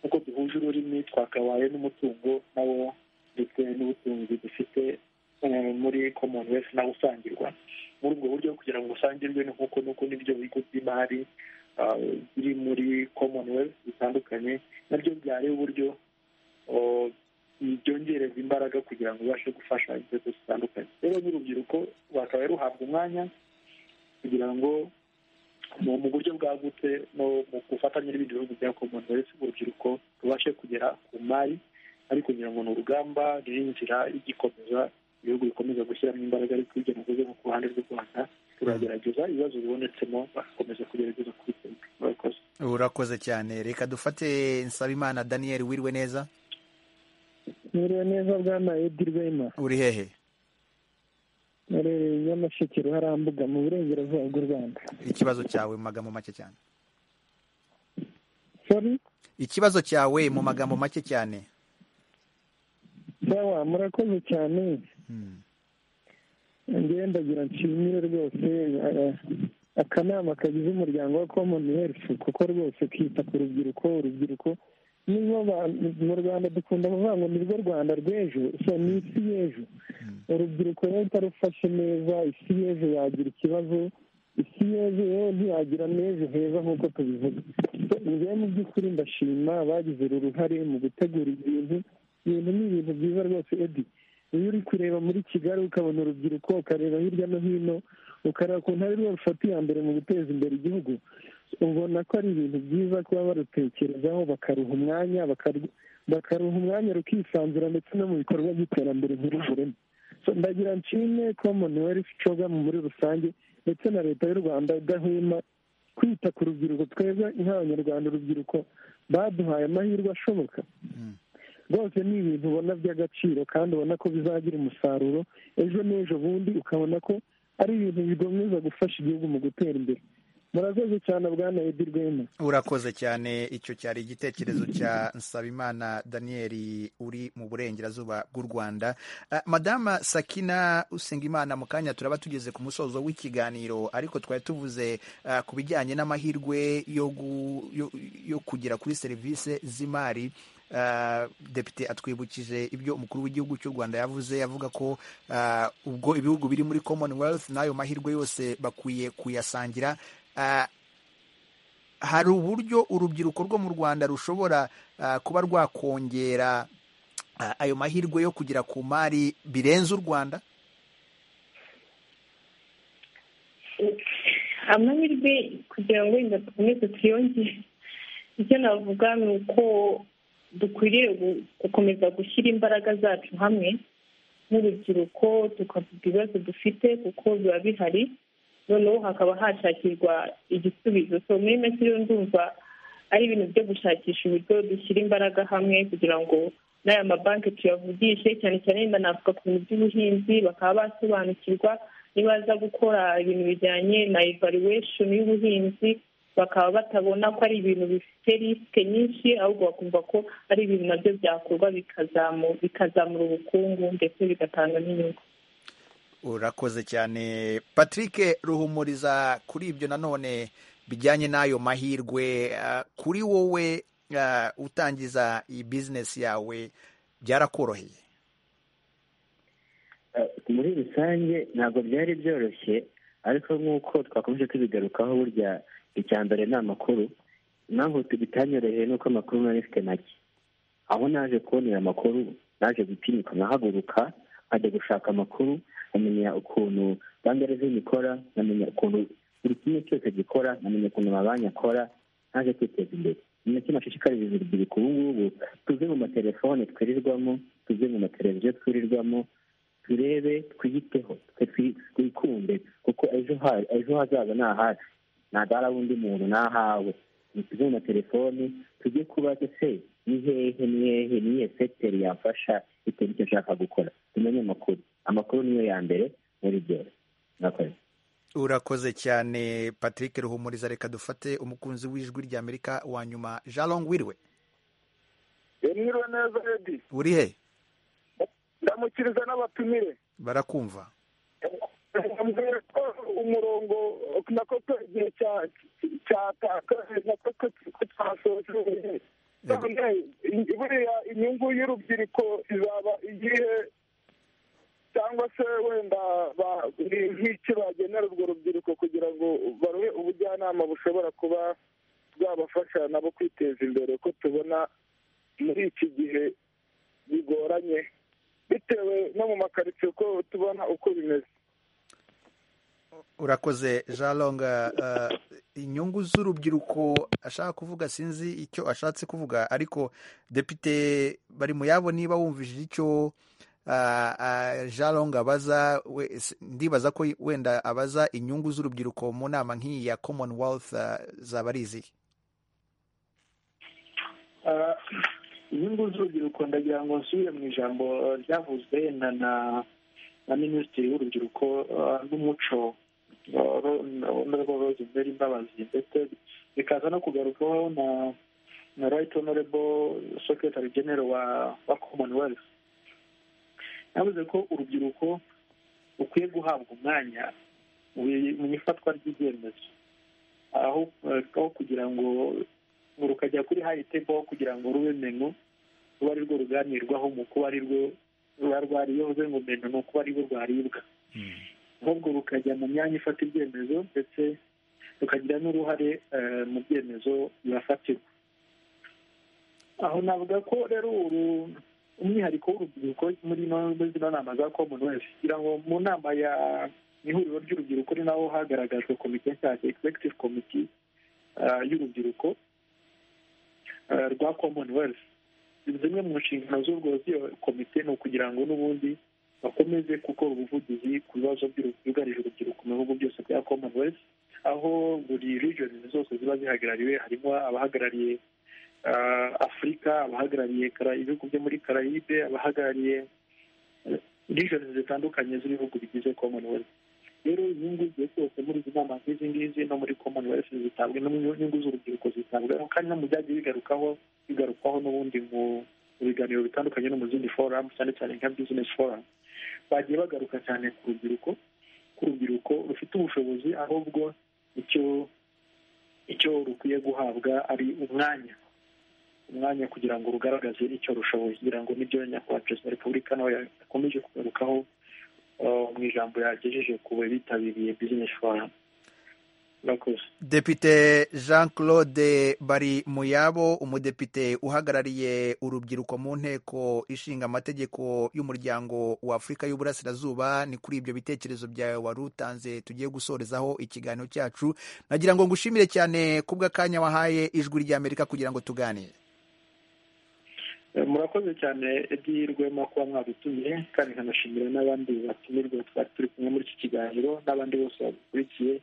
nk'uko duhuje ururimi twakabaye n'umutungo nawo ndetse n'ubutunzi dufite muri commonwealth nawo usangirwa muri ubwo buryo kugira ngo usangirwe ni nk'uko nuko n'ibyo bigo by'imari biri muri commonwealth bitandukanye nabyo byari uburyo byongereza imbaraga kugira ngo ubashe gufasha inzego zitandukanye rero n'urubyiruko rwakabaye ruhabwa umwanya kugira ngo mu buryo bwagutse no mu gufatanya n'ibindi bihugu bya commonwealth urubyiruko rubashe kugera ku mari ariko kugira ngo ni urugamba ruri inzira igikomeza ibihugu bikomeza gushyiramo imbaraga ariko ibyo navuze nko ku ruhande rw'u rwanda turagerageza ibibazo bibonetsemo bagakomeza kugerageza kubikemura murakoze
urakoze cyane reka dufate nsabimana daniel wiriwe neza
mwiriwe neza bwana edi rwema
uri hehe
narereye nyamasheke ruharambuga mu burengerazuba bw'u rwanda
ikibazo cyawe mu magambo make cyane
sorry
ikibazo cyawe mu magambo make cyane
sawa murakoze cyane
Hmm.
ngewe ndagira nshimire rwose eh, akanama kagize umuryango wa common health kuko rwose kita ku rubyiruko urubyiruko nibo ba- mu rwanda dukunda kuvuga ngo nirwo rwanda rw'ejo so ni isi y'ejo urubyiruko rero utarufashe neza isi y'ejo yagira ikibazo isi y'ejo yewe ntiyagira n'ejo heza nk'uko tubivuga So, ngewe mu by'ukuri ndashima abagize uru ruhare mu gutegura ibintu ibintu ni ibintu byiza rwose edi iyo uri kureba muri kigali ukabona urubyiruko ukareba hirya no hino ukareba ukuntu ari rwo rufata iya mbere mu guteza imbere igihugu ubona ko ari ibintu byiza kuba barutekerezaho bakaruha umwanya bakaru- bakaruha umwanya rukisanzura ndetse no mu bikorwa by'iterambere muri burema So, ndagira nshimwe commonwealth coga muri rusange ndetse na leta y'u rwanda idahwema kwita ku rubyiruko twebwe nk'abanyarwanda urubyiruko baduhaye amahirwe ashoboka rwose ni ibintu ubona by'agaciro kandi ubona ko bizagira umusaruro ejo n'ejo bundi ukabona ko ari ibintu bikomeza gufasha igihugu mu gutera imbere murakoze cyane bwana edi rwema
urakoze cyane icyo cyari igitekerezo cya nsabimana daniel uri mu burengerazuba bw'u rwanda Ah, madama sakina usengimana mu kanya turaba tugeze ku musozo w'ikiganiro ariko twari tuvuze ah, ku bijyanye n'amahirwe yo gu- yo- yo kugera kuri serivisi z'imari Ah, depite atwibukije ibyo umukuru w'igihugu cy'u rwanda yavuze yavuga ko ah, ubwo ibihugu biri muri commonwealth n'ayo mahirwe yose bakwiye kuyasangira Ah, hari uburyo urubyiruko rwo mu rwanda rushobora ah, kuba rwakongera ah, ayo mahirwe yo kugera ku mari birenze u rwanda
amahirwe kugira ngo wenda dukomeze tuyongere icyo navuga ni uko dukwiriye gu- gukomeza gushyira imbaraga zacu hamwe nk'urubyiruko tukavuga ibibazo dufite kuko biba bihari noneho hakaba hashakirwa igisubizo so muri make rero ndumva ari ibintu byo gushakisha uburyo dushyira imbaraga hamwe kugira ngo n'aya mabanki tuyavugishe cyane cyane wenda navuga ku bintu by'ubuhinzi bakaba basobanukirwa nibaza gukora ibintu bijyanye na evaluation y'ubuhinzi bakaba batabona ko ari ibintu bifite risike nyinshi ahubwo bakumva ko ari ibintu nabyo byakorwa bikazamu- bikazamura ubukungu ndetse bigatanga n'inyungu
urakoze cyane patrick ruhumuriza kuri ibyo nanone bijyanye n'ayo mahirwe ah, kuri wowe ah, utangiza iyi bizinesi yawe byarakoroheye
Eh, muri rusange ntabwo byari byoroshye ariko nk'uko twakomeje tubigarukaho burya icya mbere ni amakuru impamvu bitanyoroheye ni uko amakuru nari mfite make aho naje kubonera amakuru naje gutinyuka nkahaguruka nkajya gushaka amakuru nkamenya ukuntu banki reveni ikora nkamenya ukuntu buri kimwe cyose gikora nkamenya ukuntu amabanki akora naje kwiteza imbere ni nacyo nashishikariza urubyiruko ubu ngubu tuve mu matelefone twirirwamo tujye mu mateleviziyo twirirwamo turebe twiyiteho twikunde kuko ejo hari ejo hazaza ni ahacu nta dara w'undi muntu ni ahawe tujye mu matelefoni tujye kubaza se ni hehe ni hehe ni iyihe sekiteri yafasha bitewe n'icyo ashaka gukora tumenye amakuru amakuru niyo ya mbere muri byose mwakoze
urakoze cyane patrick ruhumuriza reka dufate umukunzi w'ijwi ry'amerika wa nyuma jarong wiriwe
mwiriwe neza redi
uri he
ndamukiriza n'abatumire
barakumva
mbwira ko umurongo nako igihe cyatakaje nako ko twasoje none buriya inyungu y'urubyiruko izaba igihe cyangwa se wenda nk'iki bagenera urwo rubyiruko kugira ngo baruhe ubujyanama bushobora kuba bwabafasha nabo kwiteza imbere ko tubona muri iki gihe bigoranye bitewe no mu makaritsiye uko tubona uko bimeze
urakoze jaronga inyungu z'urubyiruko ashaka kuvuga sinzi icyo ashatse kuvuga ariko depite bari mu yabo niba wumvishije icyo jaronga abaza ndibaza ko wenda abaza inyungu z'urubyiruko mu nama nk'iyi ya commonwealth zaba ari izihe
inyungu z'urubyiruko ndagira ngo nsubire mu ijambo ryavuzwe na na minisitiri w'urubyiruko n'umuco honorable rosemary mbabazi ndetse bikaza no kugarukwaho na na right honorable secretary general wa wa commonwealth yavuze ko urubyiruko rukwiye guhabwa umwanya mu ifatwa ry'ibyemezo aho aho kugira ngo rukajya kuri hayi tebo kugira ngo rube menu rube ari rwo ruganirwaho mu kuba ari rwo ruba rwariyoze ngo menu ni ukuba ari rwo rwaribwa ahubwo rukajya mu myanya ifata ibyemezo ndetse rukagira n'uruhare mu byemezo bihafatirwa aho navuga ko rero umwihariko w'urubyiruko muri zino nama za commonwealth kugira ngo mu nama ya ihuriro ry'urubyiruko ni naho hagaragajwe komite nshyashya executive committee y'urubyiruko rwa commonwealth zimwe mu nshingano z'urwo z'iyo komite ni ukugira ngo n'ubundi bakomeze gukora ubuvugizi ku bibazo byugarije urubyiruko mu bihugu byose bya commonwealth aho buri regions zose ziba zihagarariwe harimo abahagarariye afurika abahagarariye ibihugu byo muri carayibe abahagarariye regions zitandukanye z'ibihugu bigize commonwealth rero inyungu igihe cyose muri izi nama nk'izi ngizi no muri commonwealth zitabwa n'inyungu z'urubyiruko zitabwaho kandi no mu byagiye bigarukaho bigarukwaho n'ubundi mu biganiro bitandukanye no mu zindi foramu cyane cyane nka bizinesi foramu bagiye bagaruka cyane ku rubyiruko ku rubyiruko rufite ubushobozi ahubwo icyo icyo rukwiye guhabwa ari umwanya umwanya kugira ngo rugaragaze icyo rushoboye kugira ngo nibyo nyakubahwa perezida wa repubulika nawe yakomeje kugarukaho mu ijambo yagejeje ku bitabiriye bizinesi foramu
depite jean claude bari muyabo umudepite uhagarariye urubyiruko mu nteko ishinga amategeko y'umuryango wa afurika y'uburasirazuba ni kuri ibyo bitekerezo byawe wari utanze tugiye gusorezaho ikiganiro cyacu nagira ngo ngushimire cyane kubw'akanya wahaye ijwi ry'amerika kugira ngo tuganire
murakoze cyane rwema kuba mwadutumiye kandi nkanashimira n'abandi batumirwa twari turi kumwe muri iki kiganiro n'abandi bose babikurikiye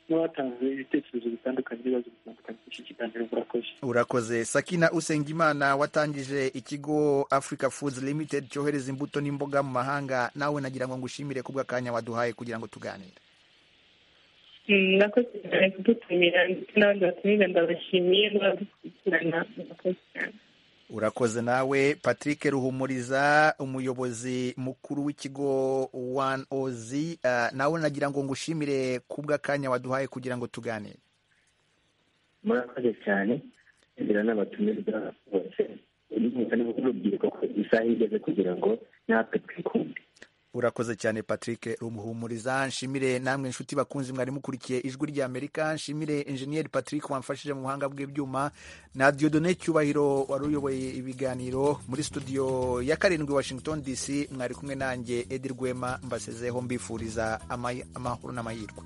n'abatanze ibitekerezo bitandukanye n'ibibazo bitandukanye by'iki kiganiro murakoze
urakoze sakina usengimana watangije ikigo africa foods limited cyohereza imbuto n'imboga mu mahanga nawe nagira ngo ngushimire kubw'akanya waduhaye kugira ngo tuganire
murakoze cyane kudutumira ndetse n'abandi batumira ndabashimiye n'abadukurikirana murakoze cyane
urakoze nawe patrick ruhumuriza umuyobozi mukuru w'ikigo wani ozi nawe nagira ngo ngushimire kubw'akanya waduhaye kugira ngo tuganire
murakoze cyane ngira n'abatumirwa bose urubyiruko ko isaha igeze kugira ngo natwe twikunde
urakoze cyane patrick rumuhumuriza nshimire namwe inshuti bakunzi mwari mukurikiye ijwi ry'amerika nshimire enjeniyeri patrick wamfashije mu buhanga bw'ibyuma na diodone cyubahiro wari uyoboye ibiganiro muri studio ya karindwi washington dc mwari kumwe nanjye edi rwema mbasezeho mbifuriza amahoro n'amahirwe